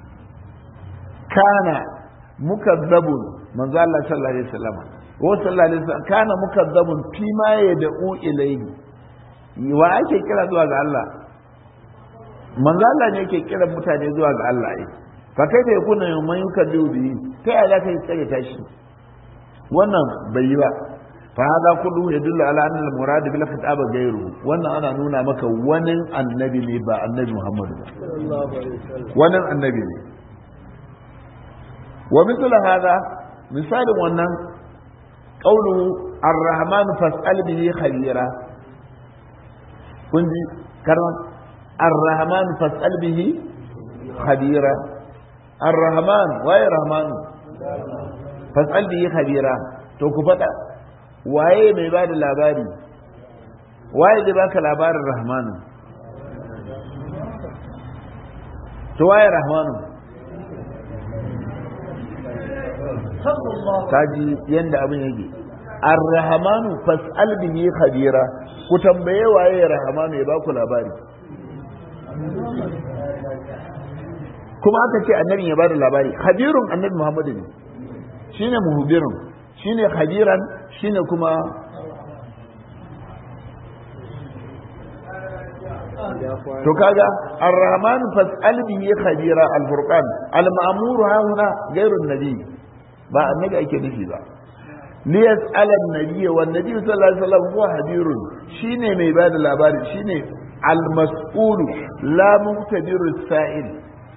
kana mukazzabun manzo Allah sallallahu alaihi wasallam wa sallallahu alaihi wasallam kana mukazzabun fi ma yad'u ilayhi wa ake kira zuwa ga Allah manzo Allah ne yake kiran mutane zuwa ga Allah ai fa kai da yakuna man yukaddu bi ta ya za ka yi tsare ta shi wannan bai yi ba fa hada kullu yadullu ala anna al murad bil khitab ghayru wannan ana nuna maka wani annabi ne ba annabi Muhammad ba wani annabi ne wa mithlu hada misalin wannan qawlu ar-rahman fas'al bihi khabira kun ji karman الرحمن فاسأل به خبيرا الرحمن واي رحمن فاسأل به خبيرا to ku faɗa waye mai ba da labari waye zai baka labarin rahmanu to waye rahmanu kaji yanda abin yake ar-rahmanu fas'al bihi khabira ku tambaye waye rahmanu ya baku labari kuma aka ce annabi ya bada labari khabirun annabi muhammadu ne shine muhbirun shine khabiran shine kuma to kaga ar-rahman fas'al bihi khabira al-furqan al-ma'mur hauna ghairu nabi ba annabi ake nufi ba liyas'al an-nabiy wa an-nabi sallallahu alaihi wasallam huwa habirun shine mai bada labari shine المسؤول لا مقتدر السائل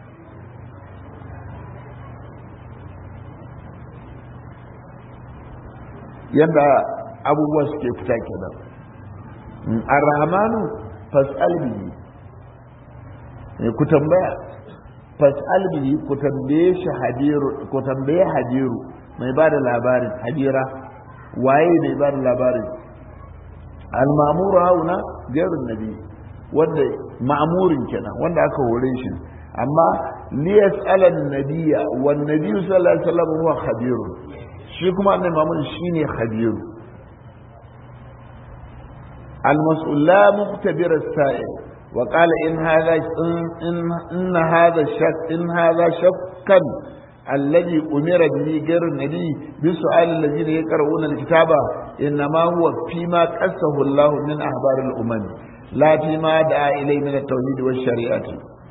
yadda abubuwa suke fita kenan ar-rahmanu fas'al bihi ku tambaya fas'al bihi ku tambaye shi hadiru ku tambaye hadiru mai ba da labarin hadira waye mai ba da labarin al-ma'muru hauna gairun nabi wanda ma'amurin kenan wanda aka hore shi amma liyas alan nabiya wan nabiyyu sallallahu alaihi wasallam huwa khabir shi kuma annabi mamun shine khabir المسؤول لا مختبر السائل وقال إن هذا إن, إن هذا الشك إن هذا شكا الذي أمر به غير النبي بسؤال الذين يقرؤون الكتاب إنما هو فيما قصه الله من أخبار الأمم لا فيما دعا إليه من التوحيد والشريعة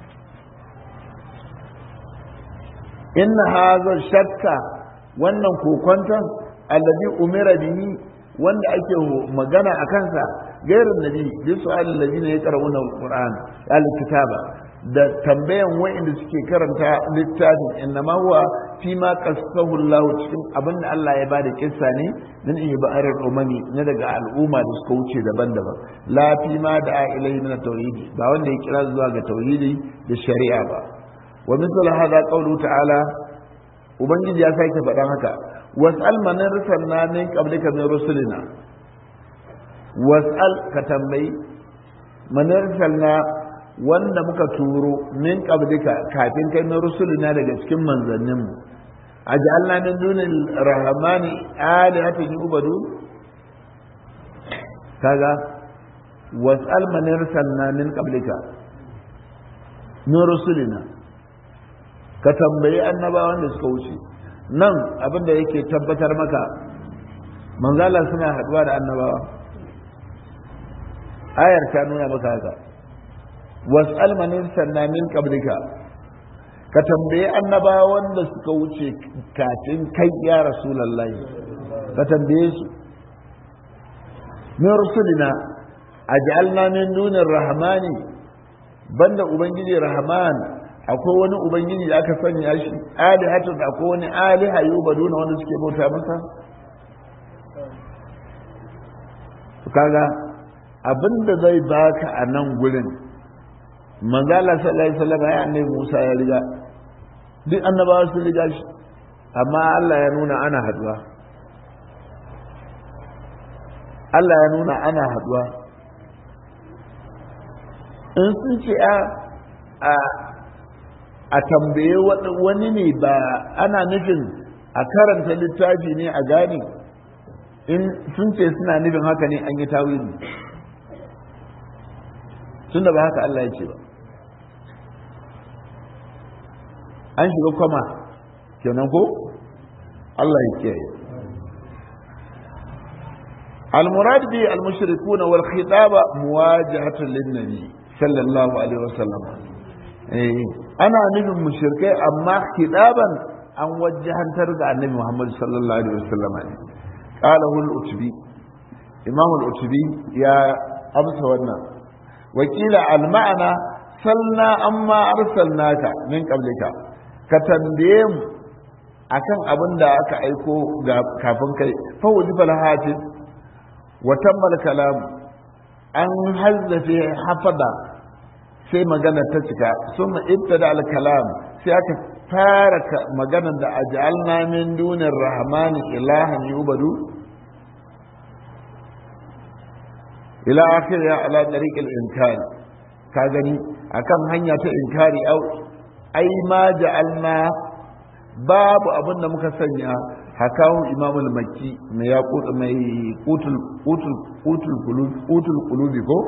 إن هذا الشك wannan kokonton allazi umira bihi wanda ake magana a kansa gairin nabi bi su'al allazina yaqra'una alquran alkitaba da tambayan wa'inda suke karanta littafin innama huwa fi ma qasahu Allah cikin abinda Allah ya bada kissa ne min ibarar umami na daga al'umma da suka wuce daban-daban la fi ma da ilaihi min tauhidi ba wanda ya kira zuwa ga tauhidi da shari'a ba wa mithlu hadha qawlu ta'ala ubangiji ya sake faɗan haka was'al man arsalna min qablika min rusulina was'al ka tambayi man arsalna wanda muka turo min qablika kafin kai min rusulina daga cikin manzannin mu aj'alna min dunil rahmani alihatan yubadu kaga was'al man arsalna min qablika min rusulina ka tambayi annabawan da suka wuce nan abin da yake tabbatar maka manzala suna haduwa da annabawa ayar ta nuna maka haka was'al man sanna min qablika ka tambayi annabawan da suka wuce kafin kai ya rasulullahi ka tambaye su min rusulina aj'alna min dunir rahmani banda ubangiji rahman akwai wani ubangiji da aka sanya shi alihatu da akwai wani aliha yubaduna wanda suke bauta masa kaga abinda zai baka a nan gurin manzala sallallahu alaihi wasallam ya annabi Musa ya riga duk annabawa sun riga shi amma Allah ya nuna ana haduwa Allah ya nuna ana haduwa in sun ce a a tambaye wani ne ba ana nufin a karanta littafi ne a gane in sun ce suna nufin haka ne an yi tawili tun da ba haka Allah ya ce ba an shiga kwama kenan ko Allah ya kiyaye المراد به المشركون والخطاب مواجهة للنبي صلى الله عليه وسلم أنا نبي مشركي أما خطابا أن وجها ترجع النبي محمد صلى الله عليه وسلم قاله الأتبي إمام الأتبي يا أمس ونا وكيل المعنى سلنا أما أرسلناك من قبلك كتنبيم akan abin da aka aiko kafin kai fa wajibal hafiz وتم الكلام an hazzafe hafada sai magana ta cika sun ibtada al-kalam sai aka fara magana da aj'alna min dunir rahmani ilahan yubadu ila akhir ya ala tariq al-inkar ka gani akan hanya ta inkari au ai ma ja'alna babu abin da muka sanya hakahu imamul makki mai ya mai kutul kutul kutul kutul kulubi ko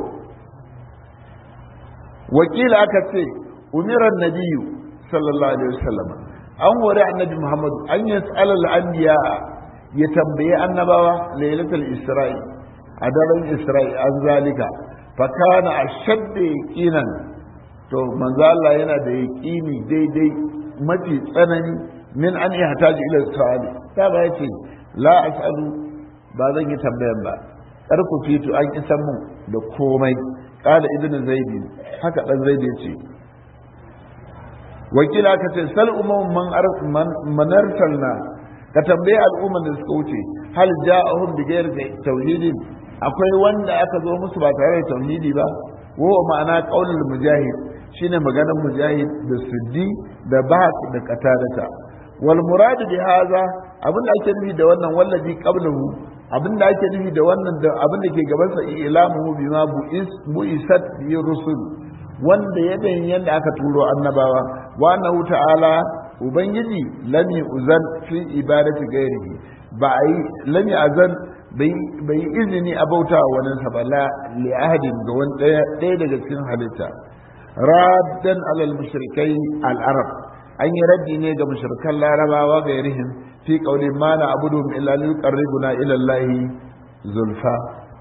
wakila aka ce umiran nabiyyu sallallahu alaihi wasallam an wari annabi muhammad an yas'ala al-anbiya ya tambaye annabawa lailatul isra'i a daren isra'i an zalika fa kana ashadda yaqinan to manzo Allah yana da yaqini daidai mafi tsanani min an ihtaji ila su'ali ta ba yace la as'alu ba zan yi tambayan ba kar ku fito an isan mun da komai qala ibnu zaidi haka dan zaidi yace wakila ka ce sal umman man man arsalna ka tambaye al'umman da suka wuce hal ja'ahum bi ghairi tauhidin akwai wanda aka zo musu ba tare da tauhidi ba wa ma'ana qaulul mujahid shine maganar mujahid da suddi da bahak da qatadata wal muradu bi hadha abin da ake nufi da wannan wallazi qablahu abin da ake nufi da wannan da abin da ke gaban sa ilamuhu bima bu'is bu'isat bi rusul wanda ya bayin yanda aka turo annabawa wa annahu ta'ala ubangiji lam uzan fi ibadati ghairihi ba ai lam azan bai izini a bauta wa wani sa ba la li ahadin ga wani ɗaya daga cikin halitta raddan alal mushrikai al arab an yi raddi ne ga mushrikan larabawa ga yarihim fi qawli ma na abudu illa li yuqarribuna ila allahi zulfa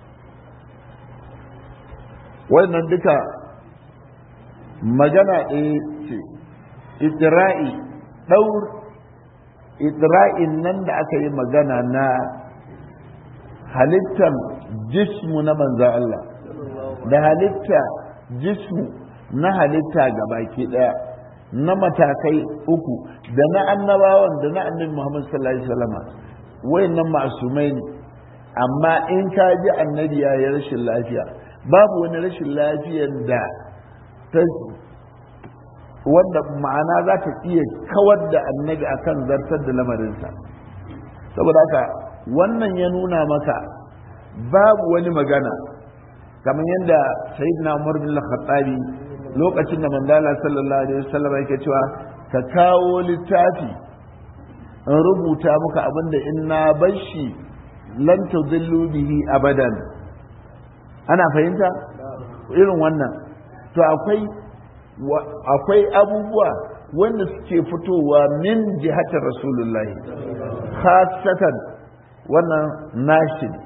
wannan duka magana ɗaya ce idra'i daur idra'in nan da aka yi magana na halittar jismu na manzo Allah da halitta jismu na halitta ga baki daya na matakai uku da na annabawan da na annabi Muhammad sallallahu alaihi wasallam wayannan ma'sumai ne amma in ka ji annabi ya yi rashin lafiya babu wani rashin lafiyar da ta wanda ma'ana za ta iya kawar da annabi akan zartar da lamarinsa saboda haka wannan ya nuna maka babu wani magana kamar yadda sayyidina umar bin khattabi lokacin da mandala sallallahu alaihi wasallam yake cewa ka kawo littafi in rubuta muka abinda in na bar shi lan tudillu bihi abadan ana fahimta irin wannan to akwai akwai abubuwa wanda suke fitowa min jihatar rasulullahi khasatan wannan nashi ne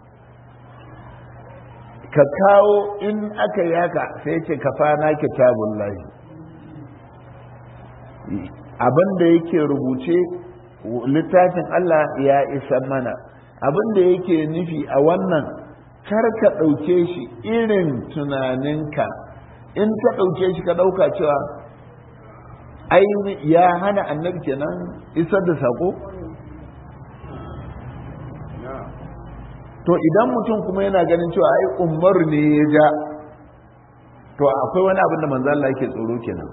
ka kawo in aka yi haka sai ce ka fana kitabun lahi abin da yake rubuce littafin Allah ya isa mana abin da yake nufi a wannan kar ka ɗauke shi irin tunaninka in ka ɗauke shi ka ɗauka cewa ai ya hana annabi kenan isar da sako to idan mutum kuma yana ganin cewa ai umar ne ya ja to akwai wani abin da manzo Allah yake tsoro kenan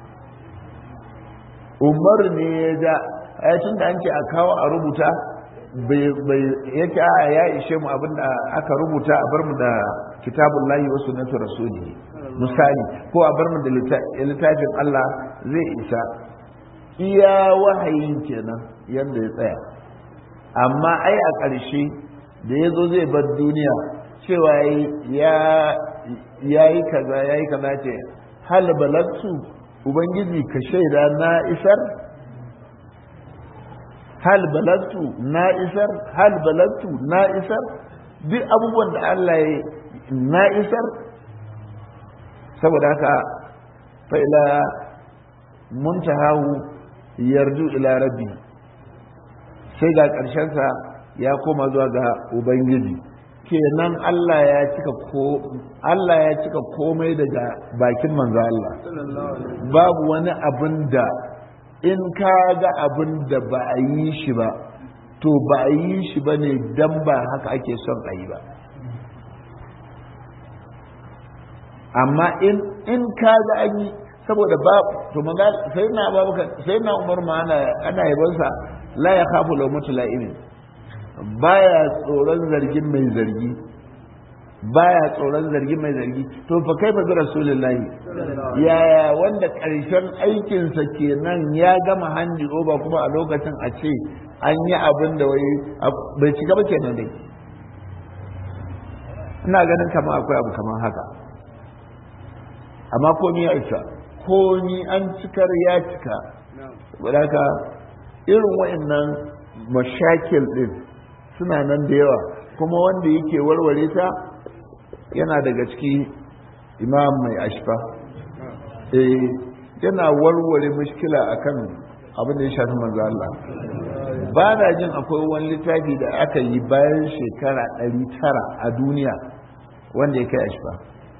umar ne ya ja ai tun da an ce a kawo a rubuta bai yake a ya ishe mu abin da aka rubuta a bar mu da kitabun lahi wa sunnatu rasuli misali ko a bar mu da littafin Allah zai isa iya wahayin kenan yadda ya tsaya amma ai a ƙarshe da ya zo zai bar duniya cewa ya yi kaza ya yi kaza ce hal balagtu ubangiji ka shaida na isar hal balagtu na isar hal balagtu na isar duk abubuwan da Allah ya na isar saboda haka fa'ila muntahahu yarju ila rabbi sai ga ƙarshensa ya koma zuwa ga ubangiji kenan Allah ya cika ko Allah ya cika komai daga bakin manzo Allah babu wani abin da in ka ga abin da ba a yi shi ba to ba a yi shi ba ne dan ba haka ake son a yi ba amma in in ka ga an yi saboda ba to maga sai na babuka sai na umar ma ana ana yabansa la ya khafu law mutla'imin baya tsoron zargin mai zargi baya tsoron zargin mai zargi to fa kai fa bi rasulullahi yaya wanda karshen aikinsa kenan ya gama hanji oba kuma a lokacin a ce an yi abin da wai bai cika ba kenan dai ina ganin kamar akwai abu kamar haka amma komi ya isa komi an cikar ya cika wadaka irin wa'annan mashakil din suna nan da yawa kuma wanda yake warware ta yana daga ciki imam mai ashfa eh yana warware mushkila akan abin da ya shafi manzo Allah ba na jin akwai wani littafi da aka yi bayan shekara 900 a duniya wanda ya kai ashfa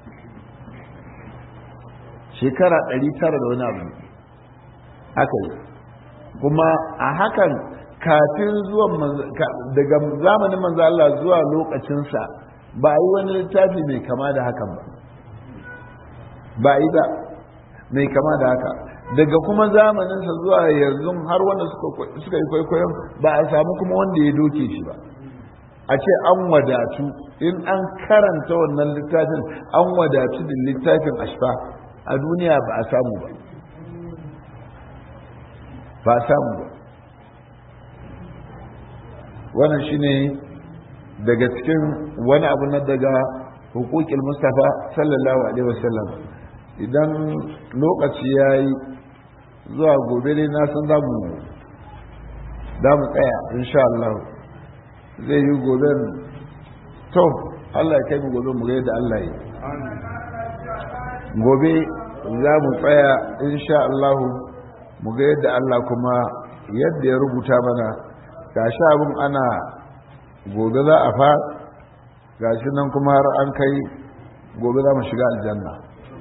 shekara 900 da wani abu aka yi kuma a hakan kafin zuwan daga zamanin manzo Allah zuwa lokacinsa ba a yi wani littafi mai kama da hakan ba ba yi ba mai kama da haka daga kuma zamaninsa zuwa yanzu har wanda suka yi kwaikwayon ba a samu kuma wanda ya doke shi ba a ce an wadatu in an karanta wannan littafin an wadatu da littafin ashfa a duniya ba a samu ba ba a samu ba wannan shine daga cikin wani abu na daga hukukin mustapha sallallahu alaihi wasallam idan lokaci ya yi zuwa gobe dai na san zamu mu tsaya insha Allah zai yi gobe to Allah ya kai mu gobe mu ga yadda Allah yi gobe za mu tsaya insha Allah mu ga yadda Allah kuma yadda ya rubuta mana ga sha abin ana gobe za a fa ga shi nan kuma har an kai gobe za mu shiga aljanna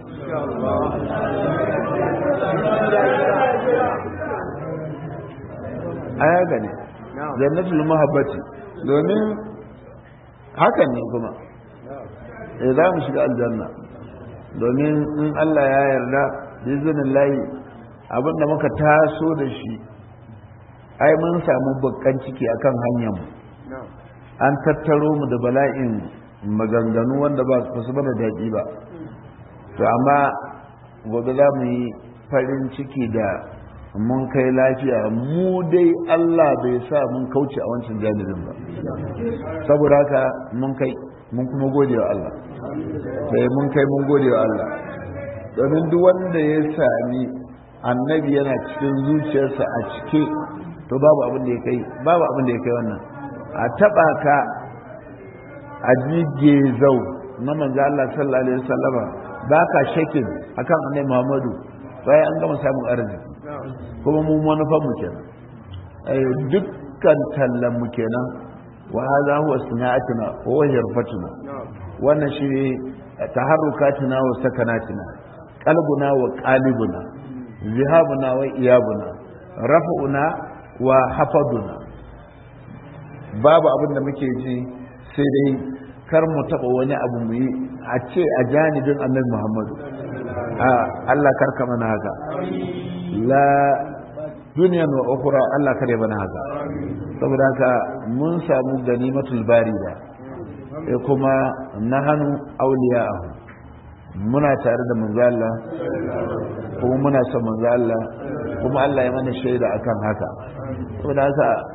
aya gane jannatul mahabbati domin hakan ne kuma eh za mu shiga aljanna domin in Allah ya yarda bizinin layi abinda muka taso da shi ai mun samu bakkan ciki akan hanyar mu an tattaro mu da bala'in maganganu wanda ba su bada daɗi ba to amma gobe za mu yi farin ciki da mun kai lafiya mu dai Allah bai sa mun kauce a wancan janibin ba saboda haka mun kai mun kuma gode wa Allah sai mun kai mun gode wa Allah domin duk wanda ya sami annabi yana cikin zuciyarsa a cike to babu abin da ya kai babu abin da ya kai wannan a taba ka a jige zau na manzo Allah sallallahu alaihi wasallama ba ka shakin akan annabi Muhammadu bayan an gama samun arziki kuma mu manufan mu kenan ai dukkan tallan mu kenan wa hadha huwa sana'atuna wa huwa yarfatuna wannan shi taharrukatina wa sakanatina qalbuna wa qalibuna zihabuna wa iyabuna raf'una wa hafaduna babu abin da muke ji sai dai kar mu taba wani abu mu yi a ce a janibin annabi Muhammadu Allah karka mana haka la duniyan wa ukhra Allah kare mana haka saboda haka mun samu ganimatul barida e kuma nahanu awliya'ahu muna tare da manzo Allah kuma muna son manzo Allah kuma Allah ya mana shaida akan haka saboda haka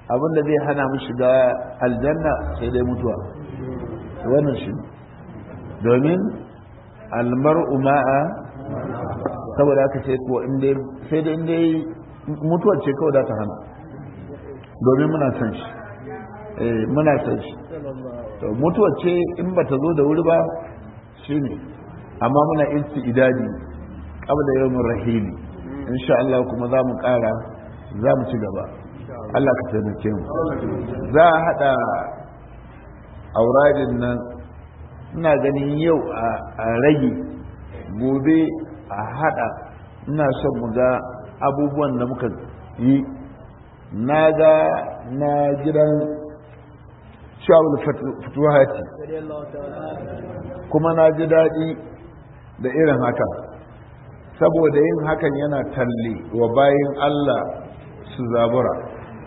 abinda zai hana mu shiga aljanna sai dai mutuwa wannan shi domin almar'u ma'a saboda aka ce ko inda sai da inda mutuwar ce kawai da ta hana domin muna son shi eh muna son shi to mutuwar ce in ba ta zo da wuri ba shine amma muna inci idadi qabla yawmin rahimi insha Allah kuma za mu kara za mu ci gaba Allah ka taimake mu za a hada auradin nan ina ganin yau a rage gobe a hada ina son mu ga abubuwan da muka yi na ga na gidan shawul fituhati kuma na ji daɗi da irin hakan saboda yin hakan yana talle wa bayan Allah su zabura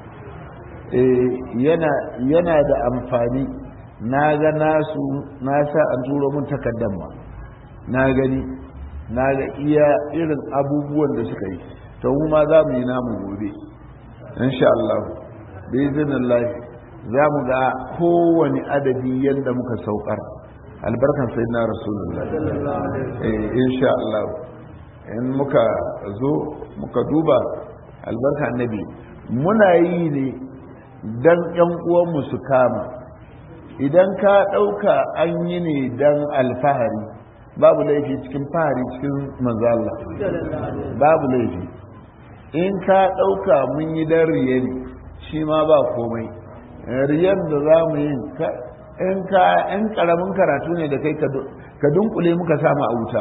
yana da amfani na ga nasu na sa an turo mun takardar ma na gani na ga iya irin abubuwan da suka yi to mu ma za mu yi namu gobe insha Allah bi iznillah za mu ga kowane adadi yadda muka saukar albarkan sayyidina rasulullah eh insha Allah in muka zo muka duba albarka annabi muna yi ne dan yan uwanmu su kama idan ka ɗauka an yi ne dan alfahari babu laifi cikin fahari cikin manzala babu laifi in ka ɗauka mun yi dan riye ne shi ma ba komai riyan da za mu yi in ka in karamin karatu ne da kai ka dunkule muka samu a wuta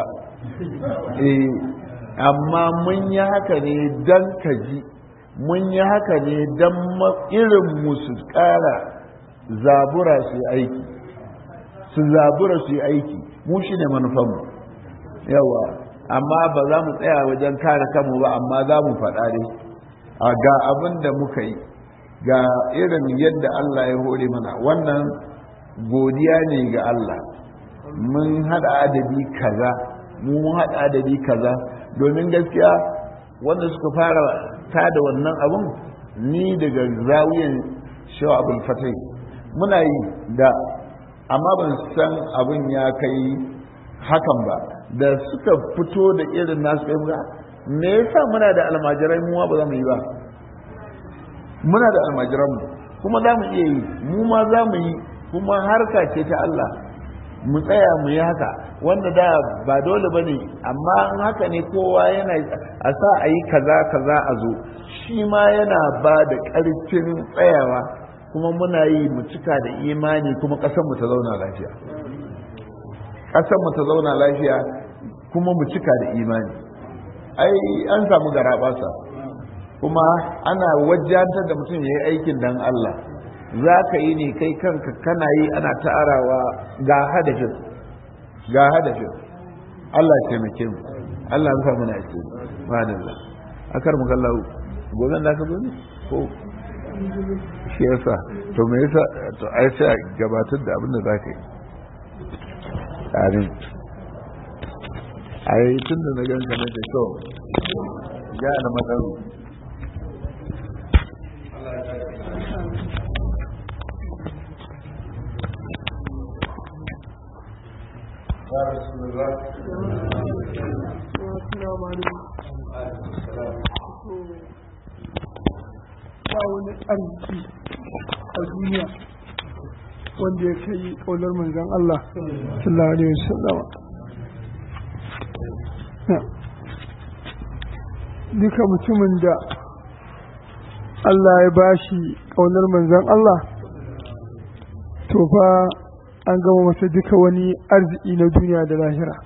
eh amma mun yi haka ne dan ka ji mun yi haka ne dan irin mu su ƙara zabura su yi aiki su zabura su yi aiki mu shi ne manufanmu yawa amma ba za mu tsaya wajen kare kanmu ba amma za mu faɗa ne a ga abin da muka yi ga irin yadda Allah ya hore mana wannan godiya ne ga Allah mun haɗa adadi kaza mun haɗa adadi kaza domin gaskiya wanda suka fara ta da wannan abun ni daga zawiyan shawa abul fatai muna yi da amma ban san abin ya kai hakan ba da suka fito da irin nasu kai ba me yasa muna da almajirai mu ba za mu yi ba muna da almajiran mu kuma za mu iya yi mu ma za mu yi kuma harka ce ta Allah mu tsaya mu yi haka wanda da ba dole ba ne amma in haka ne kowa yana a sa a yi kaza kaza a zo shi ma yana ba da ƙarfin tsayawa kuma muna yi mu cika da imani kuma ƙasarmu ta zauna lafiya ƙasarmu ta zauna lafiya kuma mu cika da imani ai an samu garaɓasa kuma ana wajantar da mutum ya yi aikin dan Allah za ka yi ne kai kanka kana yi ana ta'arawa ga hadafin ga hadafin Allah ya taimake mu Allah ya samu na ce madalla akar mu kallahu gobe da ka zo ne ko shi yasa to me yasa to ai sai gabatar da abin da za ka yi amin ai tun da na ganka na ce to ga na matsayi يا رسول الله السلام عليكم ba wani arziki a duniya wanda ya kai ƙaunar manzan Allah sallallahu alaihi wasallama duka mutumin da Allah ya bashi ƙaunar manzan Allah to fa an gama masa duka wani arziki na duniya da lahira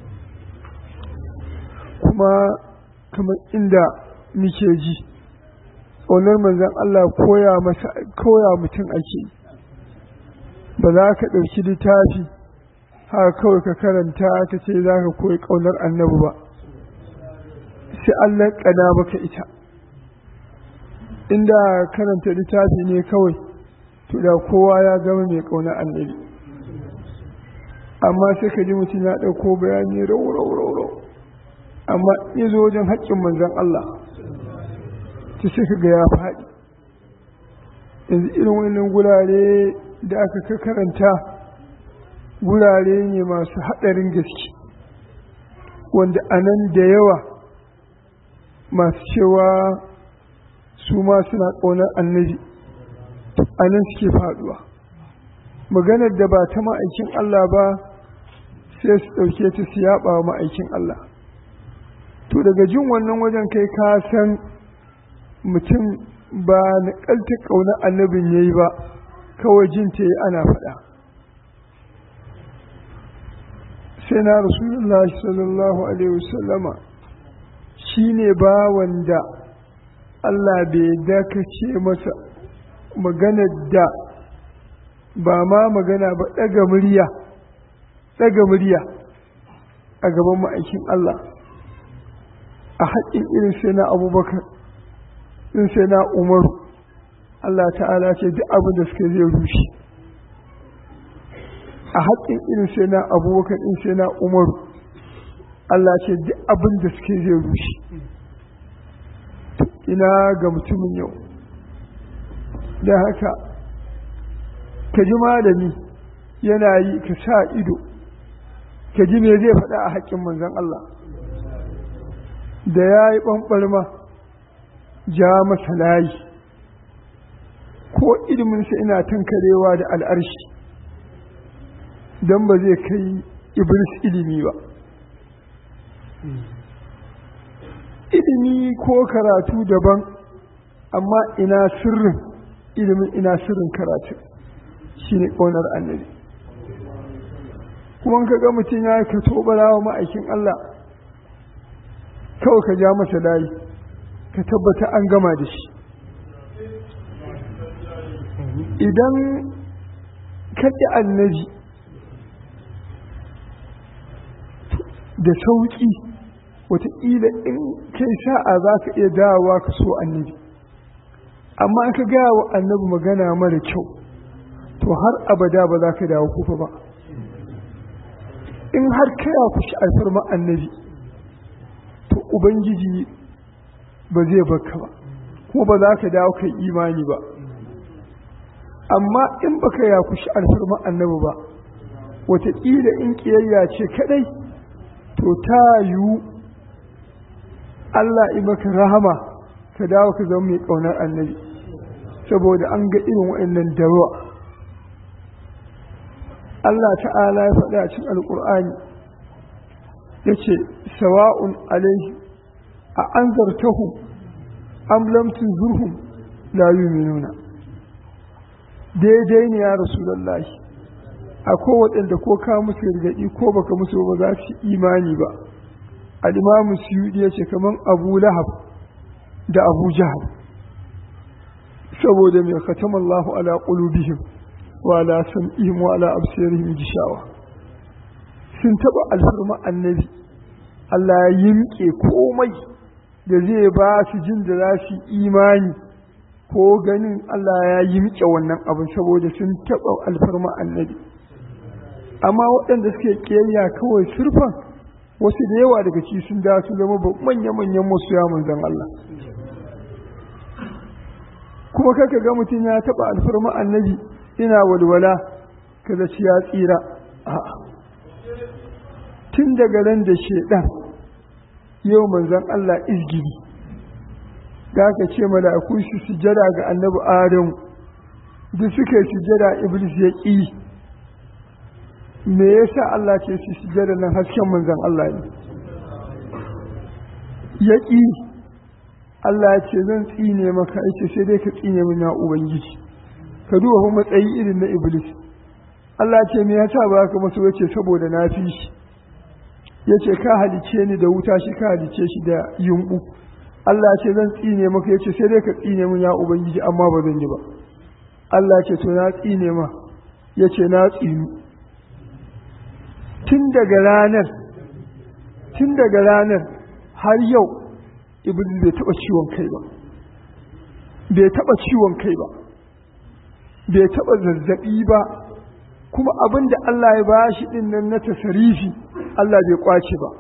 kuma kamar inda muke ji ƙaunar manzan Allah koya masa koya mutum ake ba za ka ɗauki littafi haka kawai ka karanta ka ce za ka koyi ƙaunar annabi ba sai Allah ƙana maka ita inda karanta littafi ne kawai to da kowa ya gama mai ƙaunar annabi amma sai ka ji mutum ya ɗauko bayani rau rau rau rau amma ya zo wajen haƙƙin manzan Allah ta sai ka ga ya faɗi yanzu irin wannan gurare da aka karanta gurare ne masu haɗarin gaske wanda a nan da yawa masu cewa su ma suna ƙaunar annabi a nan suke faɗuwa maganar da ba ta ma'aikin Allah ba sai su ɗauke ta su yaɓa wa ma'aikin Allah to daga jin wannan wajen kai ka san mutum ba na ƙalta ƙaunar annabin ya yi ba kawai jin ta yi ana faɗa sai na rasulullah sallallahu alaihi wasallama shi ne ba wanda Allah bai dakace masa maganar da ba ma magana ba ɗaga murya ɗaga murya a gaban ma'aikin Allah a haƙƙin irin sai na abubakar in sai na umaru Allah ta'ala ce duk abin da suka zai rushe a haƙƙin irin sai na abubakar in sai na umaru Allah ce duk abin da suke zai rushe ina ga mutumin yau da haka ka ji malami yana yi ka sa ido ka ji me zai faɗa a haƙƙin manzon Allah da ya yi ɓanɓarma ja masa layi ko iliminsa ina tankarewa da al'arshi don ba zai kai iblis ilimi ba ilimi ko karatu daban amma ina sirrin ilimin ina sirrin karatu shi ne ƙaunar annabi kuma ka ga mutum ya ka tobara wa ma'aikin Allah kawai ka ja masa layi ka tabbata an gama da shi idan kaɗi annabi da sauƙi wataƙila in kai sa'a za ka iya dawowa ka so annabi amma in ka gaya wa annabi magana mara kyau to har abada ba za ka dawo kufa ba in har kaya ku shi alfarma annabi to ubangiji ba zai baka ba kuma ba za ka dawo kai imani ba amma in baka ya kushi alfarma annabi ba wataƙila in ƙiyayya ce kaɗai to ta yiwu Allah in maka rahama ka dawo ka zama mai ƙaunar annabi saboda an ga irin waɗannan dawa Allah ta'ala ya faɗa a cikin alƙur'ani ya ce sawa'un alaihi a an zartahu am lam tunzurhum la yu'minuna daidai ne ya rasulullahi akwai waɗanda ko ka musu gargaɗi ko baka musu ba za su imani ba al-imamu suyudi ya ce kaman abu lahab da abu jahal saboda mai khatama Allahu ala qulubihim wa ala sam'ihim wa ala absarihim gishawa sun taba alfarma annabi Allah ya yimke komai da zai ba su jin da za su imani ko ganin Allah ya yimke wannan abin saboda sun taba alfarma annabi amma waɗanda suke kiyayya kawai surfan wasu da yawa daga ci sun da su zama manya-manyan masoya manzon Allah kuma kaka ga mutum ya taɓa alfarma annabi ina walwala kaza ci ya tsira a'a tun daga ran da shedan yau manzon Allah izgiri da aka ce mala'iku su sujada ga annabi Adam duk suka yi sujada iblis ya ƙi me yasa Allah ce su sujada nan hasken manzon Allah ne ya ƙi Allah ya ce zan tsine maka yace sai dai ka tsine min ya ubangiji ka duba kuma matsayi irin na iblis Allah ya ce me yasa ba ka maso yace saboda na fi shi yace ka halice ni da wuta shi ka halice shi da yumbu Allah ya ce zan tsine maka yace sai dai ka tsine min ya ubangiji amma ba zan yi ba Allah ya ce to na tsine ma yace na tsinu tun daga ranar tun daga ranar har yau iblis bai taba ciwon kai ba bai taba ciwon kai ba bai taba zazzabi ba kuma abin da Allah ya ba shi din nan na tasarifi Allah bai kwace ba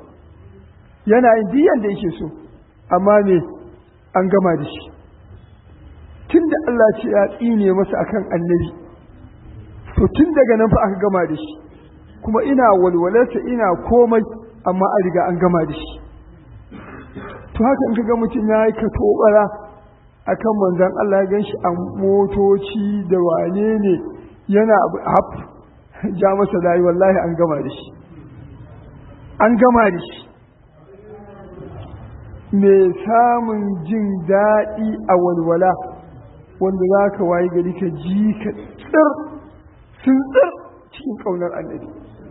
yana yin diyan da yake so amma me an gama da shi tun tun da Allah ce ya tsine masa akan annabi to tun daga nan fa aka gama da shi kuma ina walwalarsa ina komai amma an riga an gama da shi to haka in ka ga mutum ya yi ka tobara akan manzon Allah ya ganshi a motoci da wane ne yana haf ja masa layi wallahi an gama da shi an gama da shi mai samun jin daɗi a walwala wanda za ka waye gari ka ji ka tsir sun tsir cikin ƙaunar annabi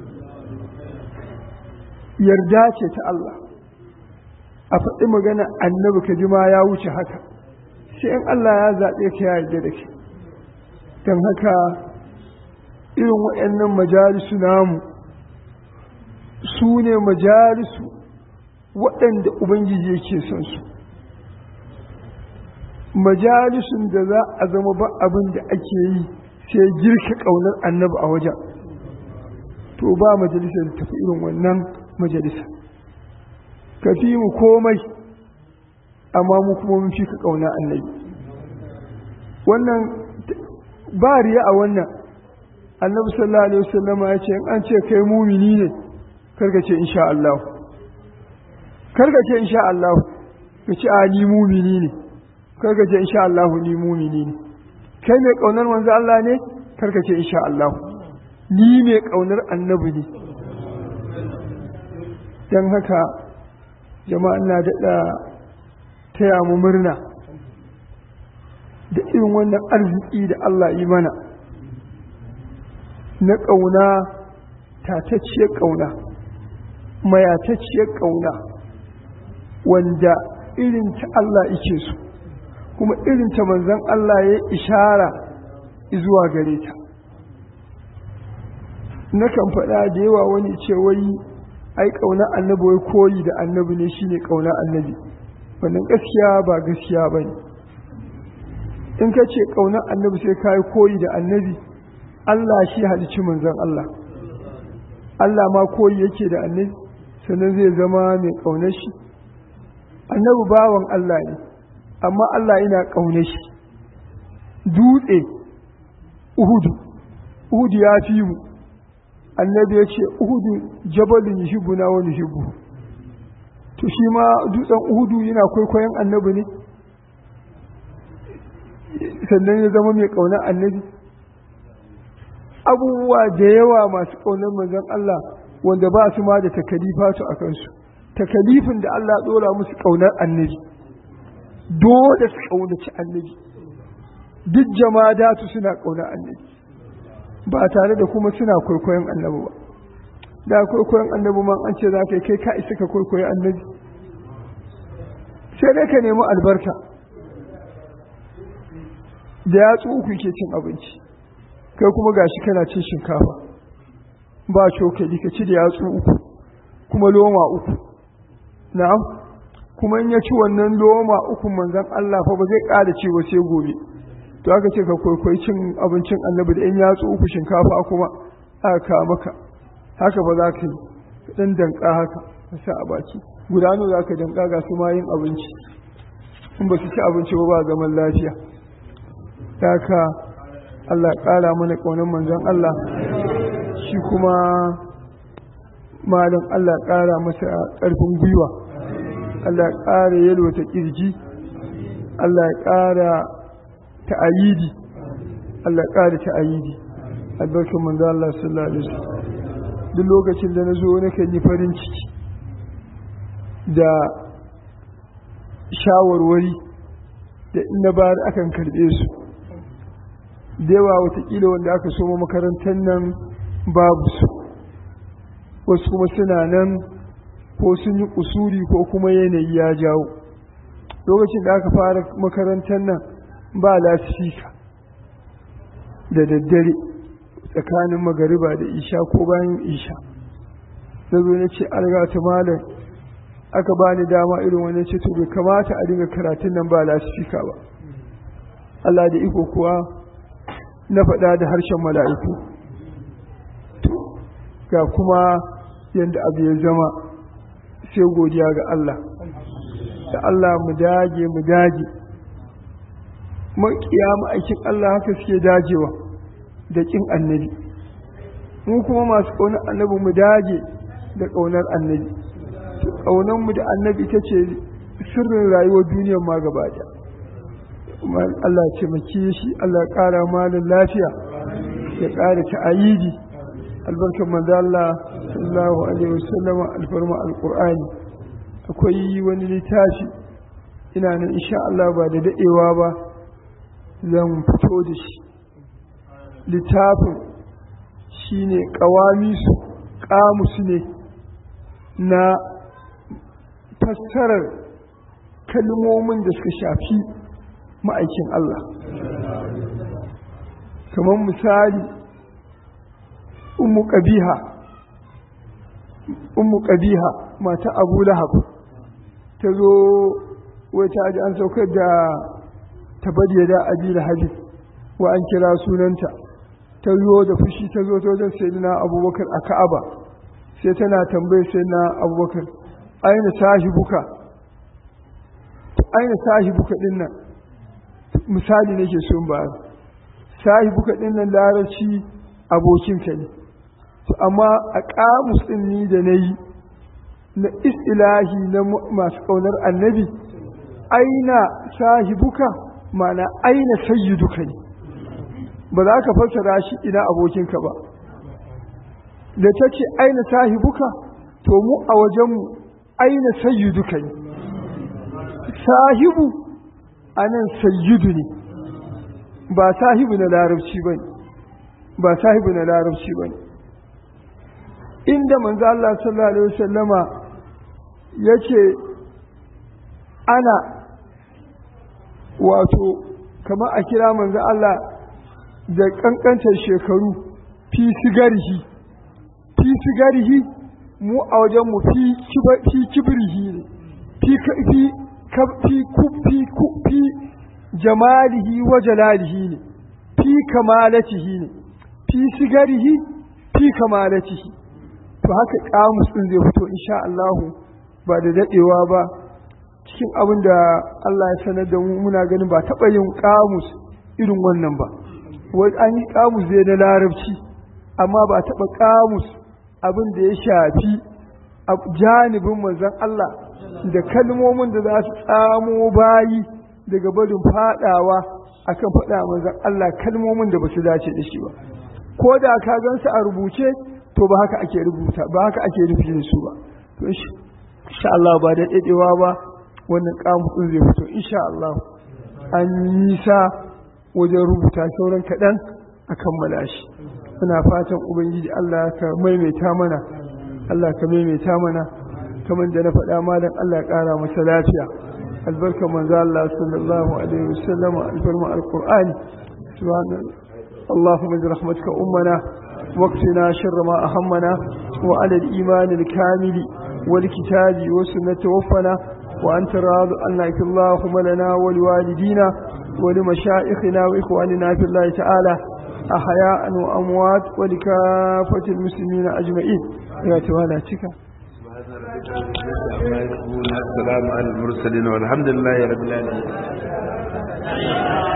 yarda ce ta Allah a faɗi magana annabi ka ji ma ya wuce haka sai in Allah ya zaɓe ka ya yarda da ke don haka irin waɗannan majalisu namu su ne majalisu waɗanda Ubangiji yake son su majalisun da za a zama ba abin da ake yi sai girka ƙaunar annabi a wajen to ba majalisar da tafi irin wannan majalisa ka fi mu komai amma mu kuma mun fi ka ƙauna annabi wannan ba riya a wannan annabi sallallahu alaihi wasallam ya ce in an ce kai mumini ne karka ce insha Allah karka ce insha Allah ka ce a ni mumini ne karka ce insha Allah ni mumini ne kai mai kaunar manzo Allah ne karka ce insha Allah ni mai kaunar annabi ne dan haka jama'a ina daɗa taya mu murna da irin wannan arziki da Allah yi mana na ƙauna tatacciyar ƙauna mayatacciyar ƙauna wanda irin ta Allah ike su kuma irin ta manzan Allah ya ishara zuwa gare ta nakan faɗa da yawa wani ce wai ai ƙauna annabi wai koyi da annabi ne shine ƙauna annabi wannan gaskiya ba gaskiya ba ne in ka ce ƙauna annabi sai ka yi koyi da annabi Allah shi halicci manzan Allah Allah ma koyi yake da annabi sannan zai zama mai ƙaunar shi annabi bawan Allah ne amma Allah yana ƙaunar shi dutse uhudu uhudu ya fi mu annabi ya ce uhudu jabalin yuhibbu na wani yuhibbu to shi ma dutsen uhudu yana kwaikwayon annabi ne sannan ya zama mai ƙaunar annabi abubuwa da yawa masu ƙaunar manzon Allah wanda ba su ma da takalifa su a kansu takalifin da Allah ɗora musu ƙaunar annabi dole su ƙaunaci annabi duk jama'a su suna ƙaunar annabi ba tare da kuma suna kwaikwayon annabi ba da kwaikwayon annabi ma an ce za ka yi kai ka isa ka kwaikwayi annabi sai dai ka nemi albarka da yatsu uku ke cin abinci kai kuma gashi kana cin shinkafa ba cokali ka ci da yatsu uku kuma loma uku na'am kuma in ya ci wannan loma uku manzon Allah fa ba zai ƙara ci ba sai gobe to aka ce ka kwaikwayi cin abincin annabi da in yatsu uku shinkafa kuma aka kawo maka haka ba za ka yi dan danka haka ka sa a baki gudano za ka danka ga su ma yin abinci in ba su ci abinci ba ba zaman lafiya haka Allah ƙara mana ƙaunar manzon Allah shi kuma malam Allah ƙara masa ƙarfin gwiwa Allah ƙara yalwata ƙirji Allah ƙara ta'ayidi Allah ƙara ta'ayidi albarkar manzon Allah sallallahu alaihi wasallam duk lokacin da na zo nakan yi farin ciki da shawarwari da ina bayar akan karɓe su da yawa watakila wanda aka soma makarantar nan babu su wasu kuma suna nan ko sun yi kusuri ko kuma yanayi ya jawo lokacin da aka fara makarantar nan ba lasifika da daddare tsakanin magariba da isha ko bayan isha na zo na ce ta malam aka ba ni dama irin wani ce to bai kamata a dinga karatun nan ba lasifika ba Allah da iko kuwa na faɗa da harshen mala'iku ga kuma yadda abu ya zama sai godiya ga Allah da Allah mu dage mu dage maƙiya ma'aikin Allah haka suke dajewa da ƙin annabi mu kuma masu ƙaunar annabi mu dage da ƙaunar annabi ƙaunar mu da annabi ita ce sirrin rayuwar duniyar ma gaba ɗaya Allah ce maki shi Allah ƙara malin lafiya ya ƙara ta'ayidi albarkar manzo Allah sallallahu alaihi wasallam alfarma alqur'ani akwai wani littafi ina nan insha Allah ba da dadewa ba zan fito da shi littafin shine qawamisu qamus ne na fassarar kalmomin da suka shafi ma'aikin Allah kamar misali ummu ƙabiha ummu ƙabiha mata abu lahab ta zo wata ji an saukar da tabariya da abi lahabi wa an kira sunanta ta zo da fushi ta zo ta wajen sayyidina abubakar a ka'aba sai tana tambayar sayyidina abubakar aina sahibuka aina sahibuka din nan misali nake so in bayar sahibuka din nan larabci abokinka ne to amma a kamus din ni da nayi na istilahi na masu kaunar annabi aina sahibuka mana aina sayyiduka ne ba za ka fassara shi ina abokinka ba da ta ce aina sahibuka to mu a wajenmu aina sayyiduka ne sahibu anan sayyidu ne ba sahibu na larabci ba ne ba sahibu na larabci ba ne inda manzo Allah sallallahu alaihi wasallama yace ana wato kamar a kira manzo Allah da kankantar shekaru fi sigarihi fi sigarihi mu a wajen mu fi fi kibrihi ne fi fi fi fi fi jamalihi wa jalalihi ne fi kamalatihi ne fi sigarihi fi kamalatihi to haka kamus din zai fito insha Allah ba da dadewa ba cikin abin da Allah ya sanar da mu muna ganin ba taɓa yin kamus irin wannan ba wai an yi kamus zai na larabci amma ba taɓa kamus abin da ya shafi a janibin manzon Allah da kalmomin da za su tsamo bayi daga barin fadawa akan faɗa manzon Allah kalmomin da ba su dace da shi ba ko da ka gansu a rubuce to ba haka ake rubuta ba haka ake rufi da su ba to insha Allah ba da dadewa ba wannan kamusin zai fito insha Allah an nisa wajen rubuta sauran kaɗan a kammala shi muna fatan ubangiji Allah ka maimaita mana Allah ka maimaita mana kamar da na faɗa malam Allah ya ƙara masa lafiya albarka manzo Allah sallallahu alaihi wasallam albarma alqur'ani subhanallahi اللهم برحمتك أمنا واقتنا شر ما أهمنا وعلى الإيمان الكامل والكتاب والسنة توفنا وأنت راض عنك اللهم لنا ولوالدينا ولمشائخنا وإخواننا في الله تعالى أحياء وأموات ولكافة المسلمين أجمعين يا توالا تكا السلام على المرسلين والحمد لله رب العالمين